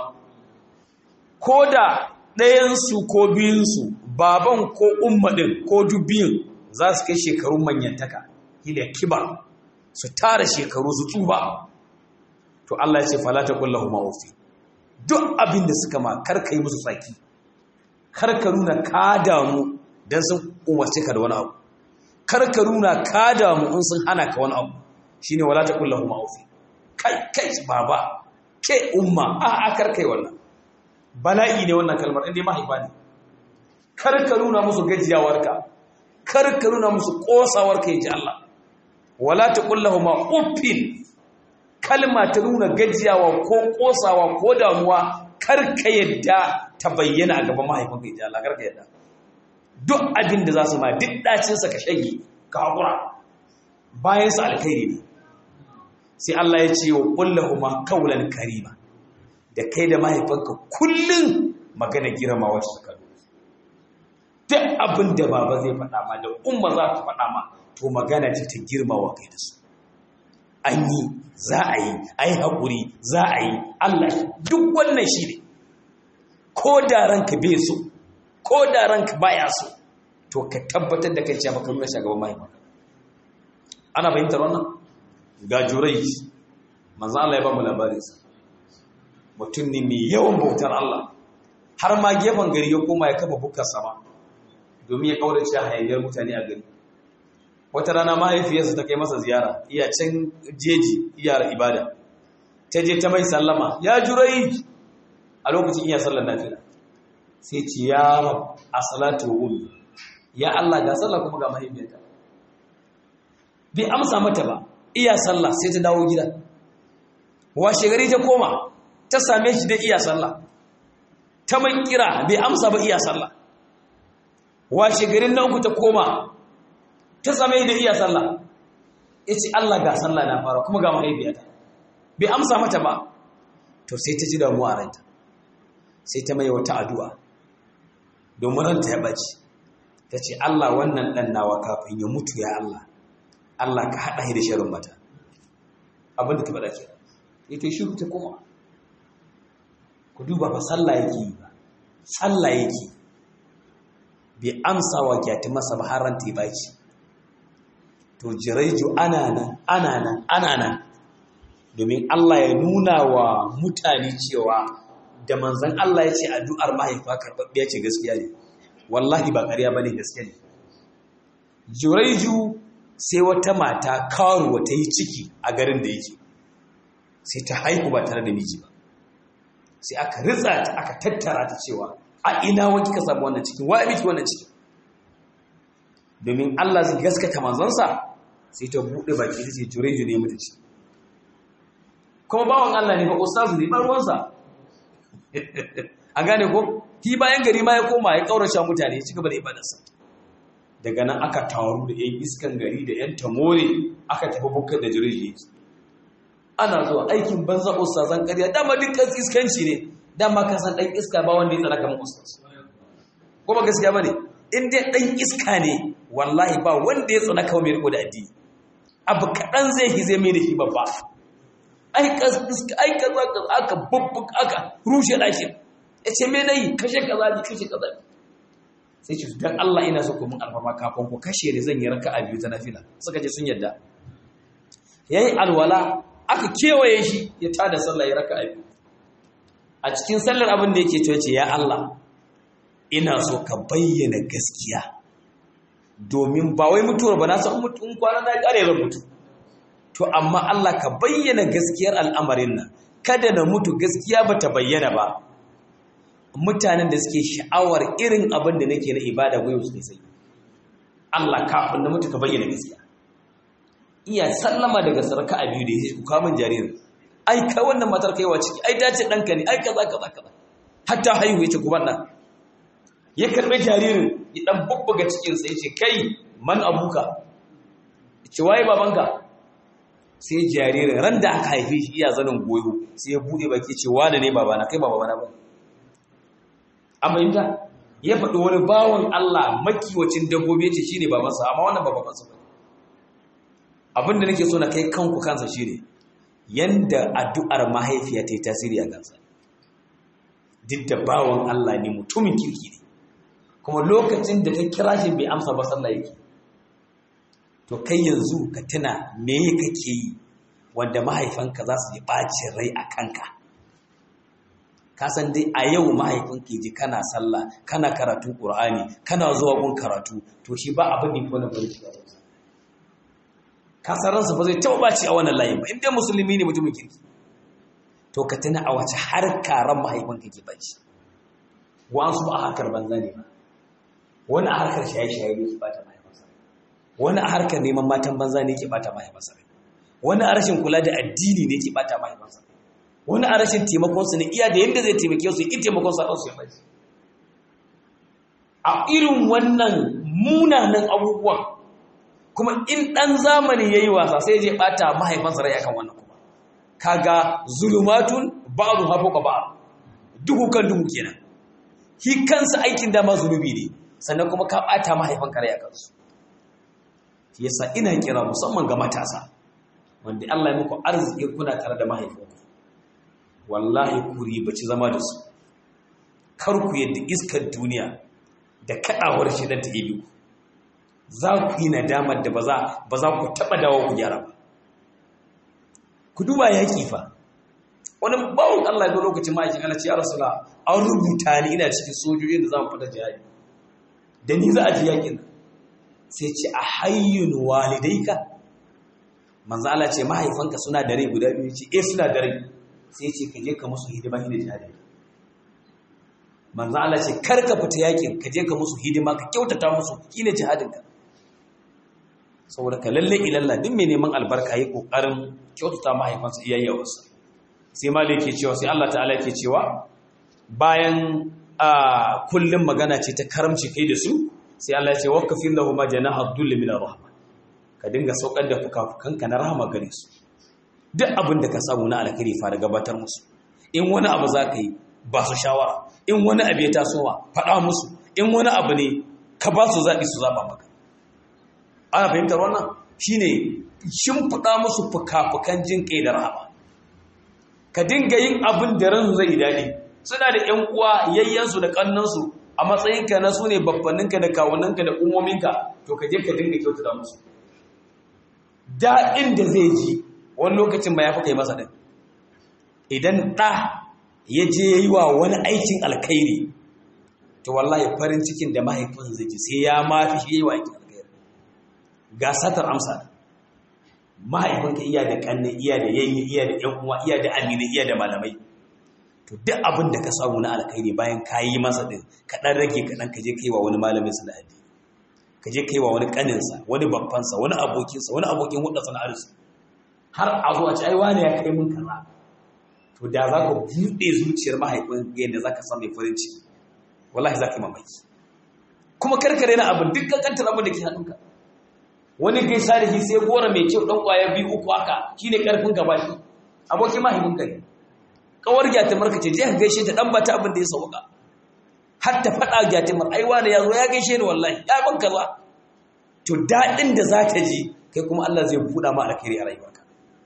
koda ɗayan su ko biyun su baban ko umma din ko dubbin za su kai shekarun manyantaka hila kibar su tara shekaru su tsuba to Allah ya ce fala taqul lahumu ufi duk abin da suka ma karka yi musu tsaki karka nuna ka damu dan sun umarce ka da wani abu karka nuna ka damu in sun hana ka wani abu shine wala taqul lahumu ufi kai kai baba ke umma a a karkai wannan bala'i ne wannan kalmar inda mahaifa ne karka nuna musu gajiyawarka karka nuna musu kosawarka yaji Allah wala taqul lahumu uffin kalma ta nuna gajiyawa ko kosawa ko damuwa karka yadda ta bayyana a gaban mahaifinka yaji Allah karka yadda duk abin da za su ma duk dacinsa ka shage ka haƙura bayan su alkhairi ne sai Allah ya ce wa kullahuma kaulan karima da kai da mahaifanka kullum magana girmamawa su ka duk abin da baba zai faɗa ma da umma za ta faɗa ma to magana ce ta girmawa kai da su an yi za a yi a yi haƙuri za a yi Allah duk wannan shi ne ko da ranka bai so ko da ranka baya so to ka tabbatar da kai cewa baka nuna shagaban mahaifanka ana fahimtar wannan ga jurai manzo Allah ya ba mu labarinsa mutum ne mai yawan bautar Allah har ma gefen gari ya koma ya kafa bukar sama domin ya kaurace hayaniyar mutane a gari wata rana mahaifiyarsa ta kai masa ziyara iya can jeji iya ibada ta je ta mai sallama ya jurai a lokacin iya sallar nafila sai ce ya rab a salatu wa ummi ya Allah ga sallah kuma ga mahaifiyarta bai amsa mata ba iya sallah sai ta dawo gida washe gari ta koma ta same shi da iya sallah ta mai kira bai amsa ba iya sallah washe garin na uku ta koma ta same da iya sallah ya ce Allah ga sallah na fara kuma ga mahaifiyata bai amsa mata ba to sai ta ji damuwa a ranta sai ta mai wata addu'a domin ranta ya ɓaci ta ce Allah wannan ɗan nawa kafin ya mutu ya Allah Allah ka haɗa shi da sharin mata abinda ta faɗa ke ita shi ta koma ku duba ba sallah yake yi ba sallah yake bai amsa wa kyati masa ba har ranta ya baki to jiraiju ana nan ana nan ana nan domin Allah ya nuna wa mutane cewa da manzan Allah ya ce addu'ar mahaifa karɓaɓɓiya ce gaskiya ne wallahi ba ƙarya ba ne gaskiya ne jiraiju sai wata mata karuwa ta yi ciki a garin da yake sai ta haihu ba tare da miji ba sai aka ritsa ta aka tattara ta cewa a ina wani ka samu wannan cikin wa miki wannan cikin domin Allah zai gaskata manzansa sai ta buɗe baki ta ce jureju ne mutu ci kuma bawan Allah ne ba ustazu ne ba ruwansa a gane ko ki bayan gari ma ya koma ya kaurace mutane ya ci gaba da ibadarsa daga nan aka taru da yan iskan gari da yan tamore aka tafi bukar da jureju yake ana zuwa aikin banza ustazan ƙarya dama dukkan iskanci ne dama ka san ɗan iska ba wanda ya tsara kamar ustaz kuma gaskiya bane in dai ɗan iska ne wallahi ba wanda ya tsana kawai mai riko da addini abu kaɗan zai yi zai mai da shi babba ai iska ai kaza kaza aka babbuk aka rushe ɗakin ya ce me nayi kashe kaza ne kashe kaza ne sai ce dan Allah ina so ku mun alfarma kafin ku kashe ne zan yi raka'a biyu ta nafila suka ce sun yadda yayi alwala aka kewaye shi ya tada sallah ya raka'a biyu a cikin sallar abin da yake cewa ce ya Allah ina so ka bayyana gaskiya domin ba wai mutuwar ba na san mutum kwana na kare zan mutu to amma Allah ka bayyana gaskiyar al'amarin nan kada na mutu gaskiya ba ta bayyana ba mutanen da suke sha'awar irin abin da nake na ibada goyo su sai Allah kafin na mutu ka bayyana gaskiya iya sallama daga sarka a biyu da ya ku kamun jaririn ai ka wannan matar kaiwa ciki ai dace ɗanka ne ai kaza kaza kaza hatta haihu yace ku banna ya karɓi jaririn ya ɗan bubbuga cikinsa ya ce kai man abuka ce waye babanka sai jaririn ran da aka haife shi iya zanen goyo sai ya buɗe baki ce wane ne babana kai ba babana ba amma yinta ya faɗi wani bawan Allah makiwacin dabbobi ya ce shi ne babansa amma wannan ba babansa ba abinda nake so na kai kanku kansa shi ne yanda addu'ar mahaifiya ta yi tasiri a kansa duk da bawan Allah ne mutumin kirki ne kuma lokacin da ka kira shi bai amsa ba sallah yake to kai yanzu ka tuna me kake yi wanda mahaifanka za su yi ɓacin rai a kanka ka san dai a yau mahaifinka ji kana sallah kana karatun ƙur'ani kana zuwa gun karatu to shi ba abin da wani bari shi ka san ransa ba zai taɓa ɓaci a wannan layin ba in dai musulmi ne mutumin kirki to ka tuna a wace harka ran mahaifinka ke ɓaci wa'ansu ba a harkar banza ne ba wani a harkar shaye-shaye ne ke bata mahaifarsa wani a harkar neman matan banza ne ke bata mahaifarsa wani a rashin kula da addini ne ke bata mahaifarsa wani a rashin taimakonsu ne iya da yadda zai taimake su yi taimakon sa ɗansu ya bai a irin wannan munanan abubuwan kuma in ɗan zamani ya yi wasa sai je bata mahaifansa rai akan wannan kuma kaga zulumatun ba'adu hafo ka ba'a duhu kan duhu kenan shi kansa aikin dama zunubi ne sannan kuma ka ɓata mahaifan kare a kansu shi yasa ina kira musamman ga matasa wanda Allah ya muku arziki kuna tare da mahaifanku wallahi ku ribaci zama da su kar ku yadda iskar duniya da kaɗawar shi dan ta ibi ku za ku yi nadamar da ba za ku taɓa dawo ku gyara ba ku duba yaƙi fa wani bawon Allah ya lokacin ma'aikin Allah ce ya rasula an rubuta ni ina cikin sojojin da za mu fita jihadi da ni za a ji yakin sai ce a hayyun walidaika manzo Allah ce mahaifanka suna da rai guda biyu ce eh suna da rai sai ce ka je ka musu hidima hidima jihadi manzo Allah ce kar ka fita yakin ka je ka musu hidima ka kyautata musu shine jihadinka saboda ka lalle ilalla duk mai neman albarka yi kokarin kyautata mahaifansa iyayyawarsa sai malai ke cewa sai Allah ta'ala ke cewa bayan a kullum magana ce ta karamci kai da su sai Allah ya ce waqfin lahu ma janaha dhulli min rahma ka dinga saukar da fukafukanka na rahama gare su duk abin da ka samu na alkhairi fara gabatar musu in wani abu za ka yi ba su shawara in wani abu ya tasowa faɗa musu in wani abu ne ka ba su zaɓi su zaɓa maka ana fahimtar wannan shine shimfiɗa musu fuka-fukan jin ƙai da rahama ka dinga yin abin da ran zai daɗi suna da ‘yan uwa yayyansu da ƙannansu a matsayinka na su ne babbaninka da kawuninka da umominka to ka je ka dinga kyautu da musu daɗin da zai ji wani lokacin ba ya fi kai masa ɗin idan ɗa ya je ya yi wa wani aikin alkhairi to wallahi farin cikin da mahaifin zai ji sai ya mafi shi yi wa aikin alkhairi ga satar amsa mahaifinka iya da ƙanne iya da yayye iya da ‘yan uwa iya da amina iya da malamai to duk abin da ka samu na alkhairi bayan ka yi masa ɗin ka ɗan rage ka ɗan ka je ka yi wa wani malamin sa da addini ka je ka yi wa wani ƙaninsa wani babbansa wani abokinsa wani abokin hudda sana'arsu har a zo a ci ai wani ya kai mun kaza to da za ka buɗe zuciyar mahaifin yadda za ka samu farin ciki wallahi za ka yi mamaki kuma karkare na abin duk kankantar abin da ke hannunka wani gaisa da shi sai gora mai kyau ɗan ƙwaya biyu uku haka shi ne ƙarfin gaba shi abokin mahaifin ka ne kawar gyatimar ka ce je ka gaishe ta ɗan ba ta abin da ya sauka har ta faɗa gyatimar ai wani ya zo ya gaishe ni wallahi ya ban kaza to daɗin da za ta ji kai kuma Allah zai buɗa ma alkhairi a rayuwarka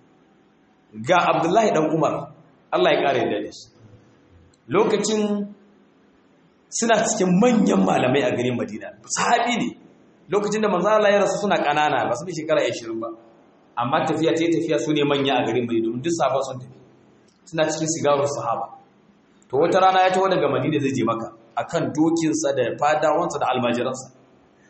ga Abdullahi dan Umar Allah ya ƙara yadda da shi lokacin suna cikin manyan malamai a garin Madina sahabi ne lokacin da manzo Allah ya rasu suna ƙanana ba su bi shekara 20 ba amma tafiya ta tafiya su ne manya a garin Madina domin duk sahaba sun tafi suna cikin sigarar sahaba to wata rana ya taho daga Madina zai je maka akan dokinsa da fadawansa da almajiransa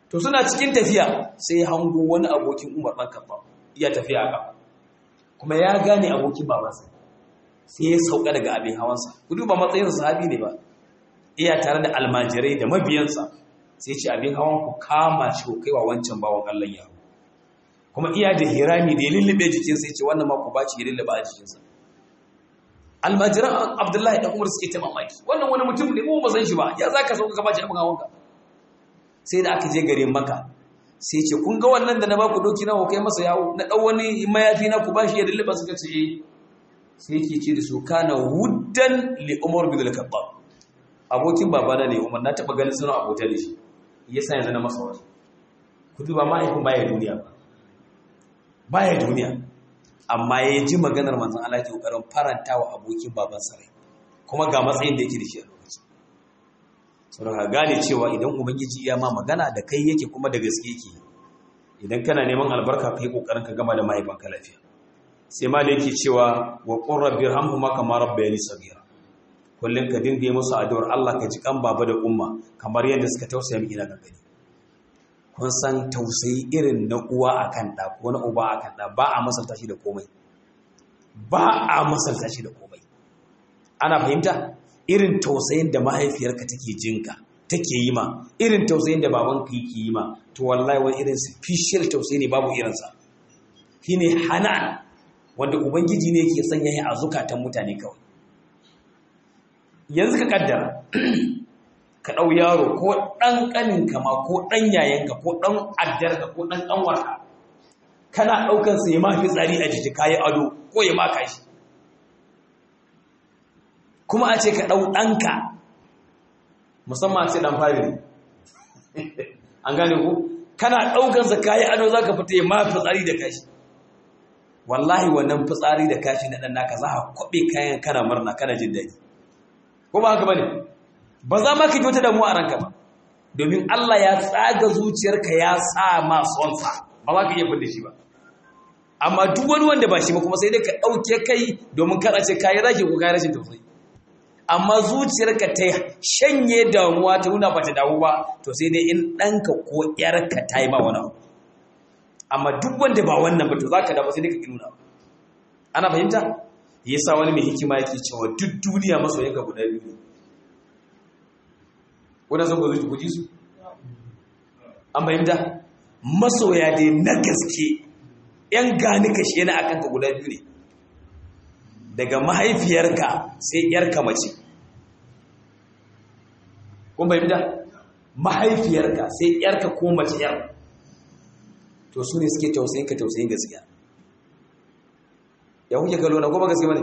to suna cikin tafiya sai hango wani abokin umar ɗan kaɓa iya tafiya a kafa kuma ya gane abokin babansa sai ya sauka daga abin hawansa ku duba matsayin sahabi ne ba iya tare da almajirai da mabiyansa sai ce abin hawan ku kama shi ku kaiwa wancan bawan Allah ya kuma iya da hirami da ya lullube jikinsa ya ce wannan ma ku baci ya lullube a jikinsa almajiran abdullahi da umar suke ta mamaki wannan wani mutum ne mu ba san shi ba ya zaka sauka ka baci abin hawanka sai da aka je garin maka sai ce kun ga wannan da na baku doki na kai masa yawo na dan wani mayafi na ku bashi ya lullube suka ce eh sai yake ce da su kana wuddan li umar bin al-khattab abokin babana ne umar na taba ganin suna abota da shi yasa yanzu na masa wasu ku duba mahaifin baya duniya ba baya duniya amma ya ji maganar manzon Allah ke kokarin faranta wa abokin baban rai kuma ga matsayin da yake da shi a lokacin saboda gane cewa idan ubangiji ya ma magana da kai yake kuma da gaske yake idan kana neman albarka kai kokarin ka gama da mahaifanka lafiya sai ma da yake cewa wa qur rabbi irhamhuma kama rabbayani saghira kullun ka dinga yi musu addu'ar Allah ka ji kan baba da umma kamar yadda suka tausaya miki na gangani kun san tausayi irin na uwa akan da ko na uba akan da ba a masalta shi da komai ba a masalta shi da komai ana fahimta irin tausayin da mahaifiyarka take jinka take yi ma irin tausayin da babanka yake yi ma to wallahi wani irin special tausayi ne babu irinsa shine hanan wanda ubangiji ne yake sanya shi a zukatan mutane kawai yanzu ka kaddara ka ɗau yaro ko ɗan ƙaninka ma ko ɗan yayanka ko ɗan addarka ko ɗan ƙanwarka kana ɗaukansa ya mafi tsari a jiki kayi ado ko ya maka shi kuma a ce ka ɗau ɗanka musamman a ce ɗan fari ne an gane ku kana ɗaukansa kayi ado za ka fita ya mafi tsari da kashi wallahi wannan fitsari da kashi na ɗan naka za a kwaɓe kayan kana murna kana jin daɗi ko ba haka ba ne ba za ma ka ji wata damuwa a ranka ba domin Allah ya tsaga zuciyarka ya sa ma sonsa ba za ka iya fidda shi ba amma duk wani wanda ba shi ba kuma sai dai ka ɗauke kai domin kada ce kayi rage ko kayi rashin tausayi amma zuciyarka ta shanye damuwa ta nuna ba ta damu ba to sai dai in ɗanka ko ƴarka ta yi ba wani abu amma duk wanda ba wannan ba to za ka damu sai dai ka ƙi nuna ana fahimta yasa wani mai hikima yake cewa duk duniya masoyanka guda biyu ne wadda sun gozi ku ji su an fahimta masoya dai na gaske yan gani kashe na akan ka guda biyu ne daga mahaifiyarka sai yarka mace kun fahimta mahaifiyarka sai yarka ko mace yar to su ne suke tausayin ka tausayin gaskiya ya kuke galo na goma gaske bane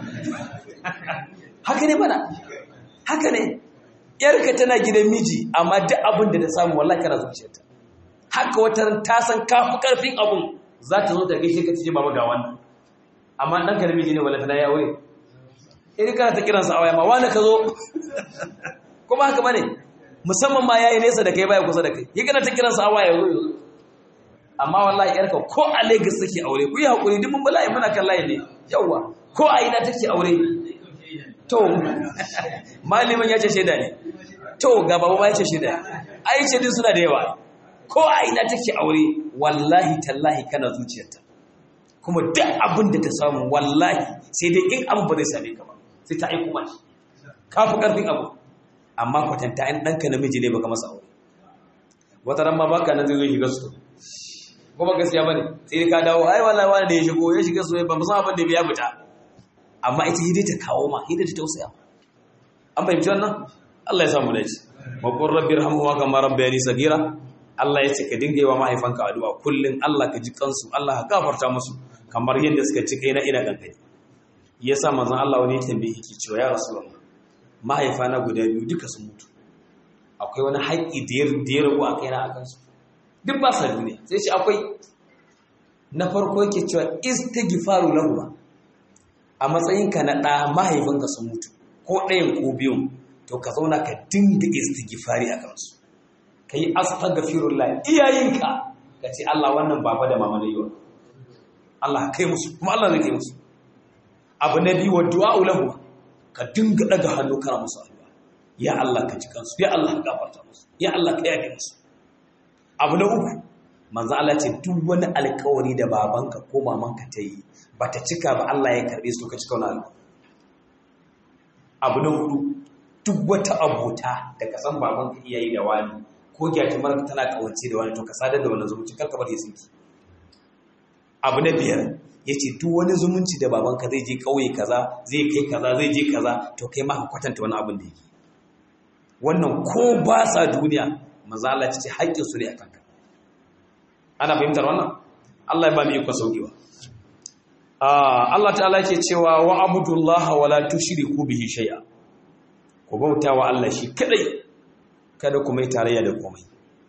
haka ne bana haka ne yarka tana gidan miji amma duk abin da ta samu wallahi kana zuciyarta haka wata ta san kafi karfin abun za ta zo ta gaishe ka ce baba ga wannan amma dan ka da miji ne wallahi tana ya aure idan kana ta kiransa a waya ma wani ka zo kuma haka bane musamman ma yayi nesa da kai baya kusa da kai yi kana ta kiransa a waya zo amma wallahi yarka ko a Lagos take aure ku yi hakuri duk mun bala'i muna kan layi ne yawa ko a ina take aure to malimin ya ce shaida ne to ga babu ma ya ce shaida ai ce din suna da yawa ko a ina take aure wallahi tallahi kana zuciyarta kuma duk abin da ta samu wallahi sai dai in abu ba zai same ka ba sai ta aiko mashi ka fi karfin abu amma kwatanta in ɗanka namiji ne baka masa aure wata ran ma baka nan zai zo shiga su kuma gaskiya bane sai ka dawo ai wallahi wani da ya shigo ya shiga su ba musamman abin da ya fita amma ita hidai ta kawo ma hidai ta tausaya an fahimci wannan Allah ya samu dace wa qur rabbi irhamhuma kama rabbayani sagira Allah ya ce ka dinga yi wa mahaifanka addu'a kullun Allah ka ji kansu Allah ka gafarta musu kamar yadda suka ci kai na ina gangare yasa manzon Allah wani ya tambaye yake cewa ya rasulullah mahaifana guda biyu duka sun mutu akwai wani haƙƙi da ya rabu a kaina a kansu duk ba sa duniya sai shi akwai na farko yake cewa istighfaru lahum a matsayinka na ɗa mahaifinka sun mutu ko ɗayan ko biyun to ka zauna ka dinga istighfari a kansu ka yi astaghfirullah iyayenka ka ce Allah wannan baba da mama na yiwa Allah kai musu kuma Allah zai kai musu abu na biyu wa du'a lahu ka dinga daga hannu kana musu addu'a ya Allah ka ji kansu ya Allah ka gafarta musu ya Allah ka yafe musu abu na uku manzo Allah ce duk wani alƙawari da babanka ko mamanka ta yi bata cika ba Allah ya karbe su ka cika wani alƙawari abu na hudu duk wata abota da ka san babanka iyayi da wani ko gyatumar tana kawance da wani to ka sadar da wani zumunci karka bar ya sinki abu na biyar ya ce duk wani zumunci da babanka zai je ƙauye kaza zai kai kaza zai je kaza to kai ma ka kwatanta wani abin da yake wannan ko ba sa duniya mazala ce haƙƙin su ne a kanka ana fahimtar wannan Allah ya ba mu iko sauƙiwa Allah ta'ala ke cewa wa abudullah wa la tushriku bihi shay'a ku bauta wa Allah shi kadai kada ku mai tarayya da komai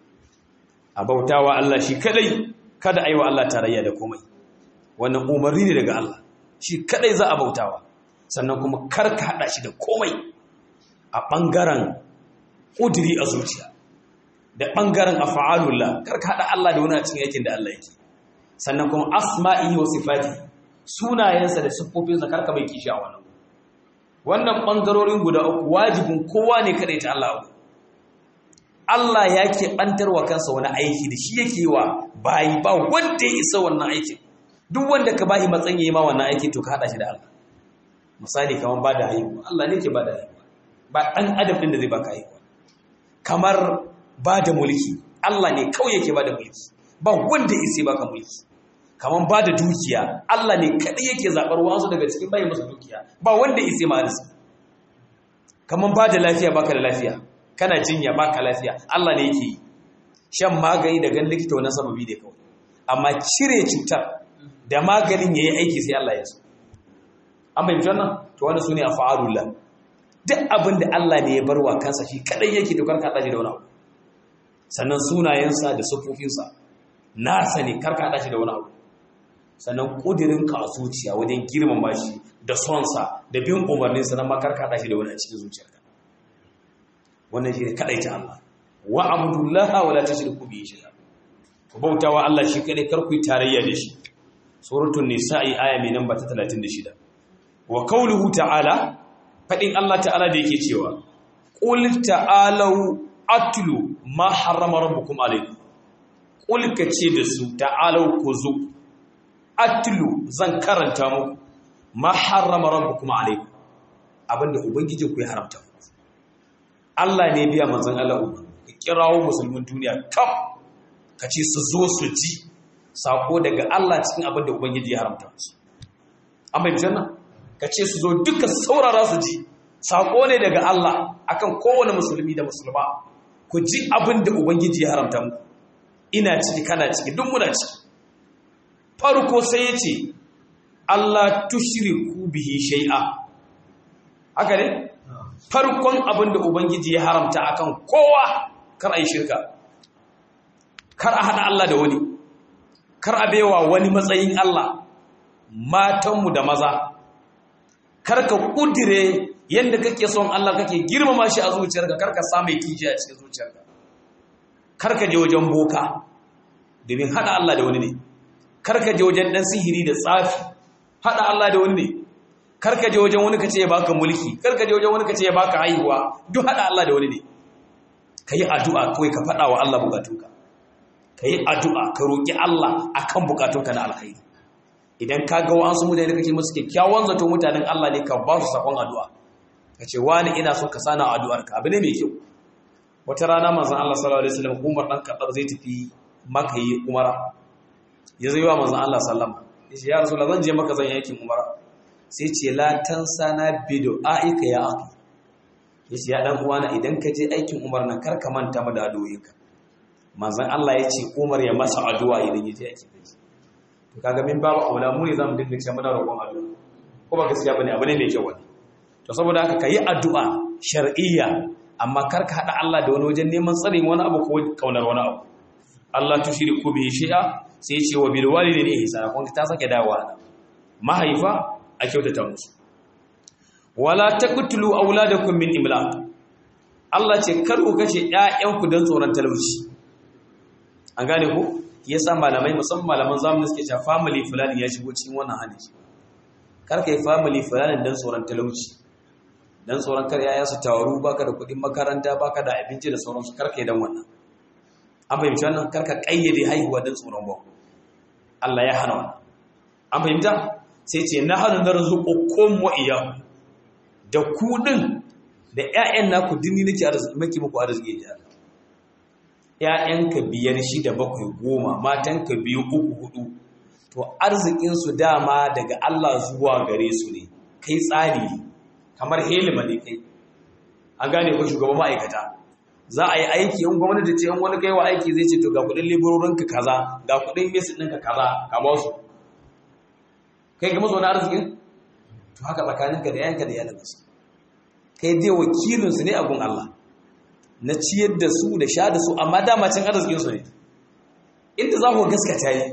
a bauta wa Allah shi kadai kada ayi wa Allah tarayya da komai wannan umarni ne daga Allah shi kadai za a bautawa sannan kuma kar ka hada shi da komai a bangaren kudiri a zuciya da bangaren af'alullah kar ka hada Allah da wani a cikin aikin da Allah yake sannan kuma asma'i wa sifati sunayensa da siffofinsa kar ka bai kishi a wannan wannan bangarorin guda uku wajibin kowa ne kada ta Allah Allah ya ke bantarwa kansa wani aiki da shi yake wa bayi ba wanda ya isa wannan aikin duk wanda ka bahi matsayin yayi ma wannan aiki to ka hada shi da Allah misali kamar ba da haihuwa Allah ne ke ba da haihuwa ba dan adam din da zai baka haihuwa kamar ba da mulki Allah ne kawai yake ba da mulki ba wanda ya sai baka mulki kamar ba da dukiya Allah ne kadai yake zabar wasu daga cikin bayin masa dukiya ba wanda ya sai ma arziki kamar ba da lafiya baka da lafiya kana jinya baka lafiya Allah ne yake yi shan magani da gan likita wannan sababi ne kawai amma cire cutar da maganin ya yi aiki sai Allah ya so. An bai wannan? To wani su ne a fa'arullah. Duk abin da Allah ne ya bar wa kansa shi kaɗai yake to karka ɗashi da wani abu. Sannan sunayensa da siffofinsa nasa ne karka ɗashi da wani abu. Sannan ƙudirin ka a zuciya wajen girmama shi da sonsa da bin umarninsa na makarka ɗashi da wani a cikin zuciyarka. Wannan shi ne kaɗai ta Allah. Wa abudullaha wa la tushriku bihi shay'a. Ku bautawa Allah shi kaɗai kar ku yi tarayya da shi. suratul nisa'i aya mai namba ta 36 wa qawluhu ta'ala fadin Allah ta'ala da yake cewa qul ta'alu atlu ma harrama rabbukum alaykum qul kace da su ta'alu ku zo atlu zan karanta muku ma harrama rabbukum alaykum abinda ubangiji ku ya haramta Allah ne biya manzon Allah uku kirawo musulmin duniya kaf kace su zo su ji sako daga Allah cikin abin da Ubangiji ya haramta su. An bai janna? Ka ce su zo duka saurara su ji, sako ne daga Allah akan kowane musulmi da musulma, ku ji abin da Ubangiji ya haramta mu. Ina ciki kana ciki, duk muna ciki. Farko sai ya ce, Allah tushriku bihi shai'a. Haka ne? Farkon abin da Ubangiji ya haramta akan kowa kar a yi shirka. Kar a haɗa Allah da wani. kar a baiwa wani matsayin Allah matanmu da maza kar ka kudire yadda kake son Allah kake girmama shi a zuciyarka kar ka samu kishi a cikin zuciyarka kar ka je wajen boka domin hada Allah da wani ne kar ka je wajen dan sihiri da tsafi hada Allah da wani ne kar ka je wajen wani kace ya baka mulki kar ka je wajen wani kace ya baka haihuwa duk hada Allah da wani ne kai addu'a kawai ka fada wa Allah bukatunka ka yi addu'a ka roƙi Allah a kan bukatunka na alkhairi idan ka ga wa'ansu mutane da kake musu kyakkyawan zato mutanen Allah ne ka ba su sakon addu'a ka ce wani ina so ka sana addu'arka abu ne mai kyau wata rana manzon Allah sallallahu alaihi wasallam Umar dan Khattab zai tafi Makka yi umara ya zai wa manzon Allah sallama yace ya rasulullah zan je Makka zan yi aikin umara sai ce la tansana bidu'aika ya akhi yace ya dan uwana idan ka je aikin umar nan kar ka manta mu da addu'o'inka manzon Allah ya ce Umar ya masa addu'a idan ya je aikin haji to kaga min babu aula mu ne zamu dinga cewa muna roƙon addu'a ko ba gaskiya bane abu ne mai kyau wani to saboda haka kayi addu'a shar'iyya amma kar ka hada Allah da wani wajen neman tsarin wani abu ko kaunar wani abu Allah tushriku bihi shay'a sai ya ce wa bil walidayni ihsana kun ta sake dawowa mahaifa a kyautata musu wala taqtulu auladakum min imlaq Allah ce kar ku kashe ƴaƴanku don tsoron talauci an gane ku yasa malamai musamman malaman zamani suke cewa family fulani ya shigo cikin wannan hali kar kai family fulani don tsoron talauci don tsoron kar yaya su tawaru baka da kuɗin makaranta baka da abinci da sauransu kar kai dan wannan an fahimci wannan karka kayyade haihuwa don tsoron ba Allah ya hana wannan an fahimta sai ce na hana na rizuqukum wa iyyakum da ku din da ƴaƴan naku dinni nake arziki maki muku arziki ya Allah ƴaƴanka biyar shida bakwai goma matanka biyu uku hudu to arzikin su dama daga Allah zuwa gare su ne kai tsari kamar helima ne kai an gane ko shugaban ma'aikata za a yi aiki in gwamnati ce in wani kai wa aiki zai ce to ga kudin liburorinka kaza ga kudin mesin ɗinka kaza ka ba su kai ga mazo na arzikin to haka tsakaninka da yanka da yalansu kai dai wakilinsu ne a gun Allah na ciyar da su da sha da su amma dama cin arzikinsu ne inda za ku gaskata yi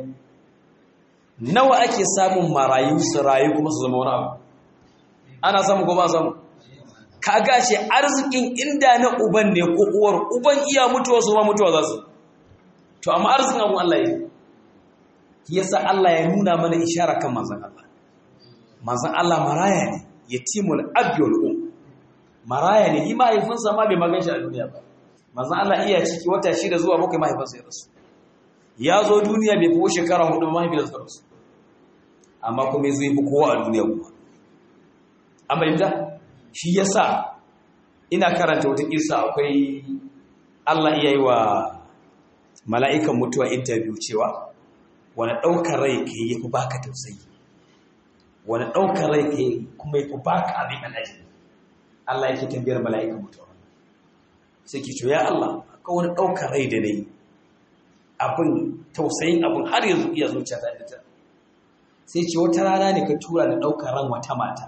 nawa ake samun marayu su rayu kuma su zama wani abu ana samu ko ba samu ka gashi arzikin inda na uban ne ko uwar uban iya mutuwa su ma mutuwa za su to amma arzikin abun Allah yi yasa Allah ya nuna mana ishara kan manzon Allah manzon Allah maraya ne yatimul abyul um maraya ne yi mahaifinsa ma bai magan shi a duniya ba manzon Allah iya ciki wata shida zuwa bakwai mahaifinsa ya rasu ya zo duniya bai fi shekara hudu mahaifinsa ya rasu amma kuma ya zo yi kowa a duniya kuma an bayyanta shi yasa ina karanta wata kisa akwai Allah iya yi wa mala'ikan mutuwa interview cewa wani ɗaukar rai ka yi fi baka tausayi wani ɗaukar rai ka yi kuma yi fi baka abin alaji Allah yake tambayar mala'ikan mutuwa sai ke ya Allah ka wani ɗaukar rai da na yi abin tausayin abin har yanzu iya zuciya ta ita sai ce wata rana ne ka tura da ɗaukar ran wata mata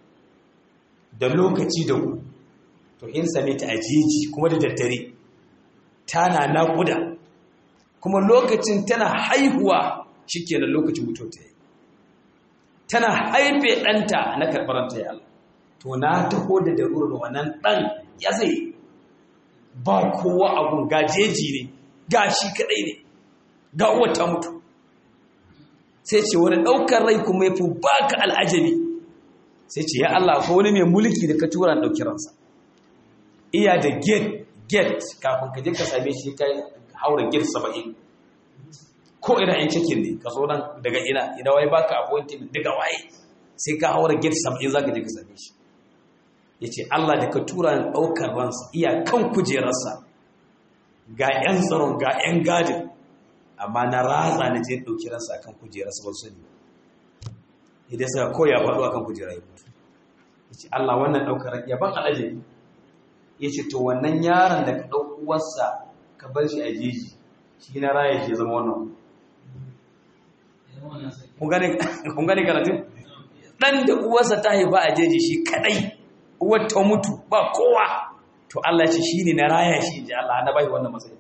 da lokaci da ku to in same ta a jeji kuma da daddare tana naƙuda kuma lokacin tana haihuwa shikenan lokacin mutuwa ta yi tana haife ɗanta na karɓaranta ya Allah to na taho da darurar wannan ɗan ya zai ba kowa abun ga jeji ne ga shi kaɗai ne ga wata mutu sai ce wani ɗaukar rai kuma ya fi baka al'ajabi sai ce ya Allah ko wani mai mulki da ka tura ɗauki ransa iya da gate gate kafin ka je ka same shi ka haura gate saba'in ko ina in cikin ne ka zo nan daga ina ina wai baka appointment daga waye sai ka haura gate saba'in za ka je ka same shi ya ce Allah da ka tura ni ɗaukar ransa iya kan kujerarsa ga 'yan tsaron ga 'yan gadin amma na ratsa na je ɗauki ransa kan kujerarsa ba su ne idan suka koya faɗo a kan kujera ya mutu ya ce Allah wannan ɗaukar ya ban alaje ya ce to wannan yaron da ka ɗau uwarsa ka bar shi a jeji shi na raya shi zama wannan kun gane karatun ɗan da uwarsa ta haifa a jeji shi kaɗai uwar ta mutu ba kowa to Allah ce shi ne na raya shi ji Allah na bai wannan matsayi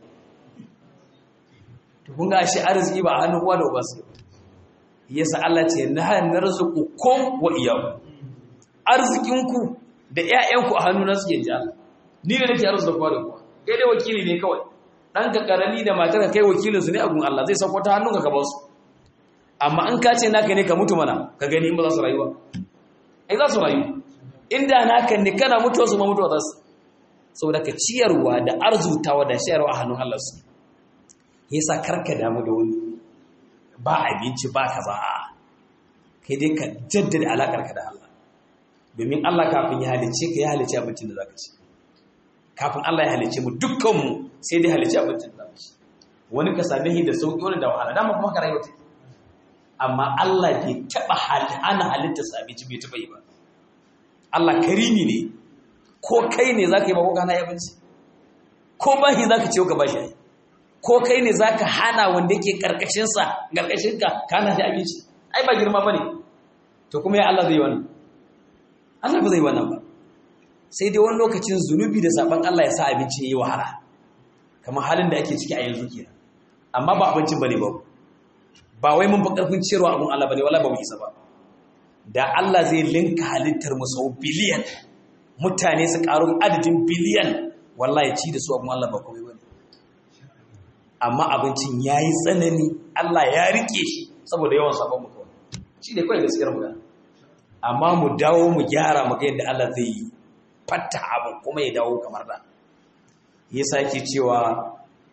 to kun ga shi arziki ba a hannun uwa da uba su yasa Allah ce na narzuku kum wa iyyakum arzikinku da ƴaƴanku a hannuna suke ji Allah ni ne nake arzuta kowa da kowa kai dai wakili ne kawai dan ka karami da matar ka kai wakilin su ne a gun Allah zai sauko ta hannunka ka ba su amma in ka ce naka ne ka mutu mana ka gani in ba za su rayu ba ai za su rayu inda naka ne kana mutuwa su ma mutuwa za su saboda ka ciyarwa da arzutawa da shayarwa a hannun Allah su yasa karka damu da wani ba abinci ba ka ba kai dai ka jaddada alakar ka da Allah domin Allah kafin ya halice ka ya halice abincin da zaka ci kafin Allah ya halice mu dukkanmu sai dai halice abincin da zaka ci wani ka same shi da sauki wani da wahala dama kuma ka rayuwa ta amma Allah bai taba hana halitta sa abinci bai taba yi ba Allah karimi ne ko kai ne zaka yi ba ko kana abinci ko bahi zaka ciyo ka bashi ai ko kai ne za ka hana wanda yake ƙarƙashinsa ƙarƙashinka ka hana shi abinci ai ba girma ba ne to kuma ya Allah zai wannan Allah ba zai wannan ba sai dai wani lokacin zunubi da saban Allah ya sa abinci ya yi wahala kamar halin da ake ciki a yanzu kenan amma ba abincin ba ne ba ba wai mun fi ƙarfin ciyarwa abin Allah ba ne wala ba mu isa ba da Allah zai linka halittar mu sau biliyan mutane su ƙaru adadin biliyan wallahi ci da su abin Allah ba komai ba ne amma abincin ya yi tsanani Allah ya rike shi saboda yawan sabon mu kawai shi ne kawai gaskiyar magana amma mu dawo mu gyara mu ga yadda Allah zai yi fatta abin kuma ya dawo kamar da ya sake cewa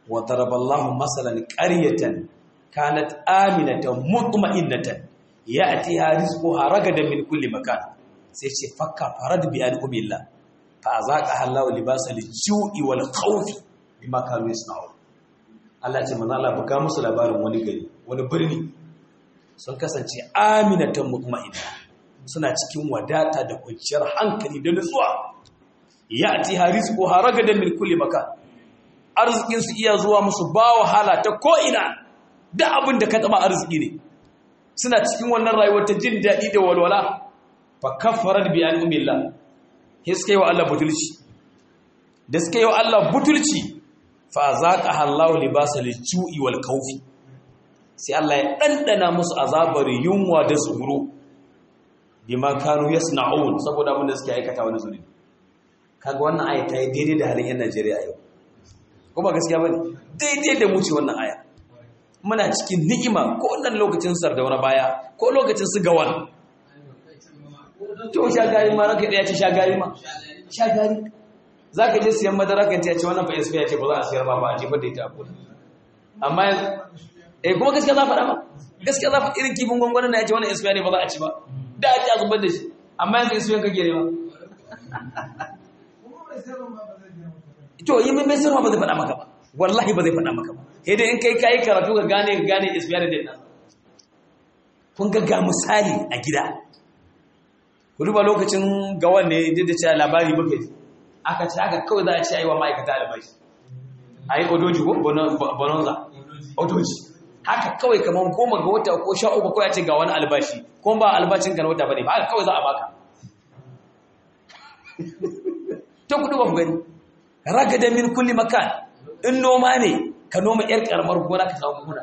wa daraballahu masalan qaryatan kanat aminatan mutma'innatan ya'tiha rizquha ragadan min kulli makan sai ce fakka farad bi al-umillah fa azaqa Allahu libasal ju'i wal khawfi bima kanu yasna'un Allah ce manzo Allah buga musu labarin wani gari wani birni sun kasance aminatan mutma'inna suna cikin wadata da kwanciyar hankali da nutsuwa ya'ti harizqu haragadan min kulli makan arzikin su iya zuwa musu ba wahala ta ko ina da abin da ka taba arziki ne suna cikin wannan rayuwar ta jin daɗi da walwala fa kaffarat bi an'amillah hiske wa Allah butulci da suke wa Allah butulci fa zaqa Allahu libasal ju'i wal khawfi sai Allah ya dandana musu azabar yunwa da tsoro bima kanu yasna'un saboda abin da suke aikata wani zuri kaga wannan aya ta yi daidai da halin yan Najeriya yau ko ba gaskiya bane daidai da mu ce wannan aya muna cikin ni'ima ko wannan lokacin sardauna baya ko lokacin su gawan to shagari ma ranka ya ce shagari ma shagari za ka je siyan madara kan ce wannan fa ya ce ba za a siyar ba ba a jefar da ita a kudu amma eh kuma gaskiya za faɗa ba gaskiya za faɗa irin kifin gwangwanin na ya ce wannan isfiya ne ba za a ci ba da a ci a zubar da shi amma yanzu isfiyan kake ne ba to yi mai sayarwa ba zai faɗa maka ba wallahi ba zai faɗa maka ba sai dai in kai kayi karatu ka gane ka gane isfiya da dinnan kun ga ga misali a gida ku duba lokacin gawan ne duk da cewa labari muka ji aka ce haka kawai za a ce a yi wa ma'aikata albashi a yi odoji ko bononza odoji haka kawai kamar goma ga wata ko sha uku kawai a ce ga wani albashi ko ba albashin ka na wata bane ba haka kawai za a baka ta kudu ba ku gani ragada min kulli makan in noma ne ka noma yar karamar gona ka samu gona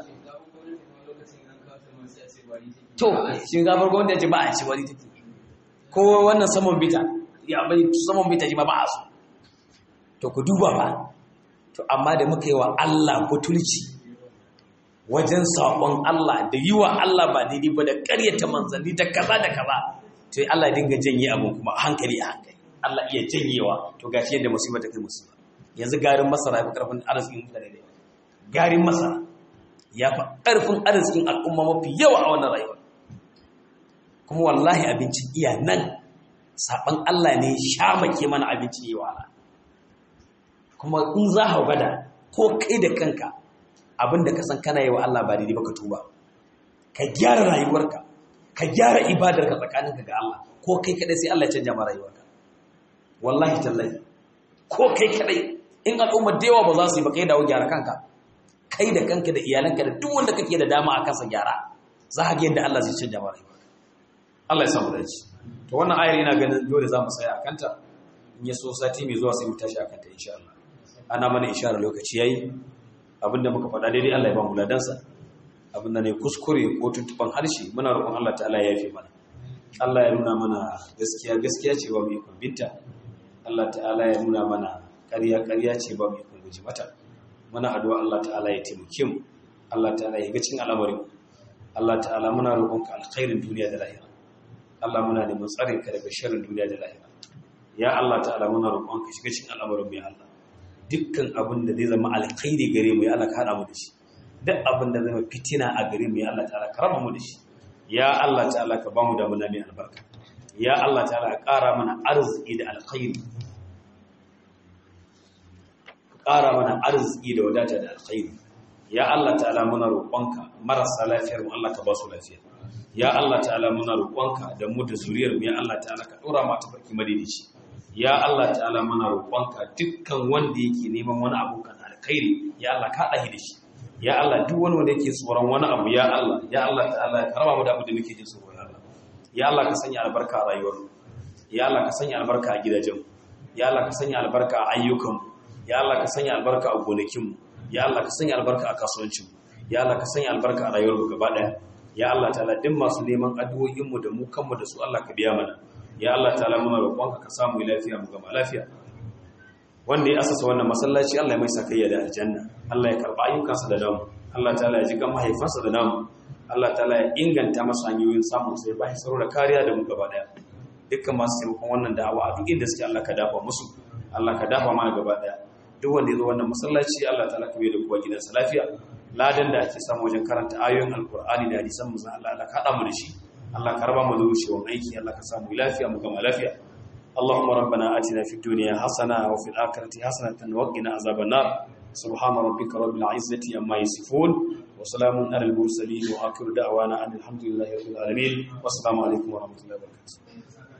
to shinkafar gwamnati ya ce ba a ci wani take ko wannan saman bita ya bai saman bita ji ma ba a so to ku duba ba to amma da muka yi wa Allah butulci wajen saƙon Allah da yi wa Allah ba daidai ba da ƙaryata manzanni da kaza da kaza to Allah dinga janye abin kuma a hankali a hankali Allah iya janyewa to gashi yadda musibar ta kai musiba yanzu garin masara ya fi ƙarfin arzikin mutane da garin masara ya fi ƙarfin arzikin al'umma mafi yawa a wannan rayuwa kuma wallahi abincin iya nan saɓan Allah ne shamake mana abincin yi wa kuma in za a gada ko kai da kanka abinda ka san kana yi wa Allah ba daidai ba ka tuba ka gyara rayuwarka ka gyara ibadarka tsakaninka ga Allah ko kai kadai sai Allah ya canja ma rayuwarka wallahi tallahi ko kai kadai in al'umma da yawa ba za su yi ba kai dawo gyara kanka kai da kanka da iyalanka da duk wanda kake da dama a kansa gyara za ka ga yadda Allah zai canja ma rayuwarka Allah ya samu dace to wannan ayar ina ganin dole za mu tsaya a kanta in ya so sati mai zuwa sai mu tashi a kanta insha Allah ana mana isharar lokaci yayi abinda muka faɗa daidai Allah ya ba mu ladansa abinda ne kuskure ko tuntuban harshe muna roƙon Allah ta'ala ya yafe mana Allah ya nuna mana gaskiya gaskiya ce ba mu yi binta Allah ta'ala ya nuna mana ƙarya ƙarya ce ba mu yi guji mata muna addu'a Allah ta'ala ya taimake mu Allah ta'ala ya ga cikin al'amarin Allah ta'ala muna roƙonka alkhairin duniya da lahira Allah muna neman tsarin ka daga sharrin duniya da lahira ya Allah ta'ala muna roƙonka shiga cikin al'amarin mu ya Allah dukkan abin da zai zama alkhairi gare mu ya Allah ka hada mu da shi duk abin da zai zama fitina a gare mu ya Allah ta'ala ka raba mu da shi ya Allah ta'ala ka ba mu da muna mai albarka ya Allah ta'ala ka ƙara mana arziki da alkhairi ka ƙara mana arziki da wadata da alkhairi ya Allah ta'ala muna roƙonka marasa lafiyar mu Allah ka ba su lafiya ya Allah ta'ala muna roƙonka da mu da zuriyar mu ya Allah ta'ala ka ɗora mu ta farki madidici ya Allah ta'ala muna roƙonka dukkan wanda yake neman wani abu kan alkhairi ya Allah ka haɗa da shi ya Allah duk wani wanda yake tsoron wani abu ya Allah ya Allah ta'ala ka raba mu da abu da muke jin tsoro ya Allah ya Allah ka sanya albarka a rayuwar mu ya Allah ka sanya albarka a gidajen ya Allah ka sanya albarka a ayyukan mu ya Allah ka sanya albarka a gonakin mu ya Allah ka sanya albarka a kasuwancin mu ya Allah ka sanya albarka a rayuwar mu gaba daya ya Allah ta'ala duk masu neman addu'o'in mu da mu kanmu da su Allah ka biya mana ya Allah ta'ala muna roƙonka ka samu lafiya mu gama lafiya wanda ya asasa wannan masallaci Allah ya mai sakayya da aljanna Allah ya karba ayyukansa da namu Allah ta'ala ya ji kan mahaifansa da namu Allah ta'ala ya inganta masa hanyoyin samun sai ba shi da kariya da mu gaba daya dukkan masu taimakon wannan da'awa a duk inda suke Allah ka dafa musu Allah ka dafa mana gaba daya duk wanda ya zo wannan masallaci Allah ta'ala ka bai da kowa gidansa lafiya ladan da ake samu wajen karanta ayoyin alkur'ani da hadisan mu Allah Allah ka mu da shi Allah ka raba mu da wucewan aiki Allah ka samu lafiya mu gama lafiya اللهم ربنا آتنا في الدنيا حسنة وفي الآخرة حسنة وقنا عذاب النار سبحان ربك رب العزة عما يصفون وسلام على المرسلين وآخر دعوانا أن الحمد لله رب العالمين والسلام عليكم ورحمة الله وبركاته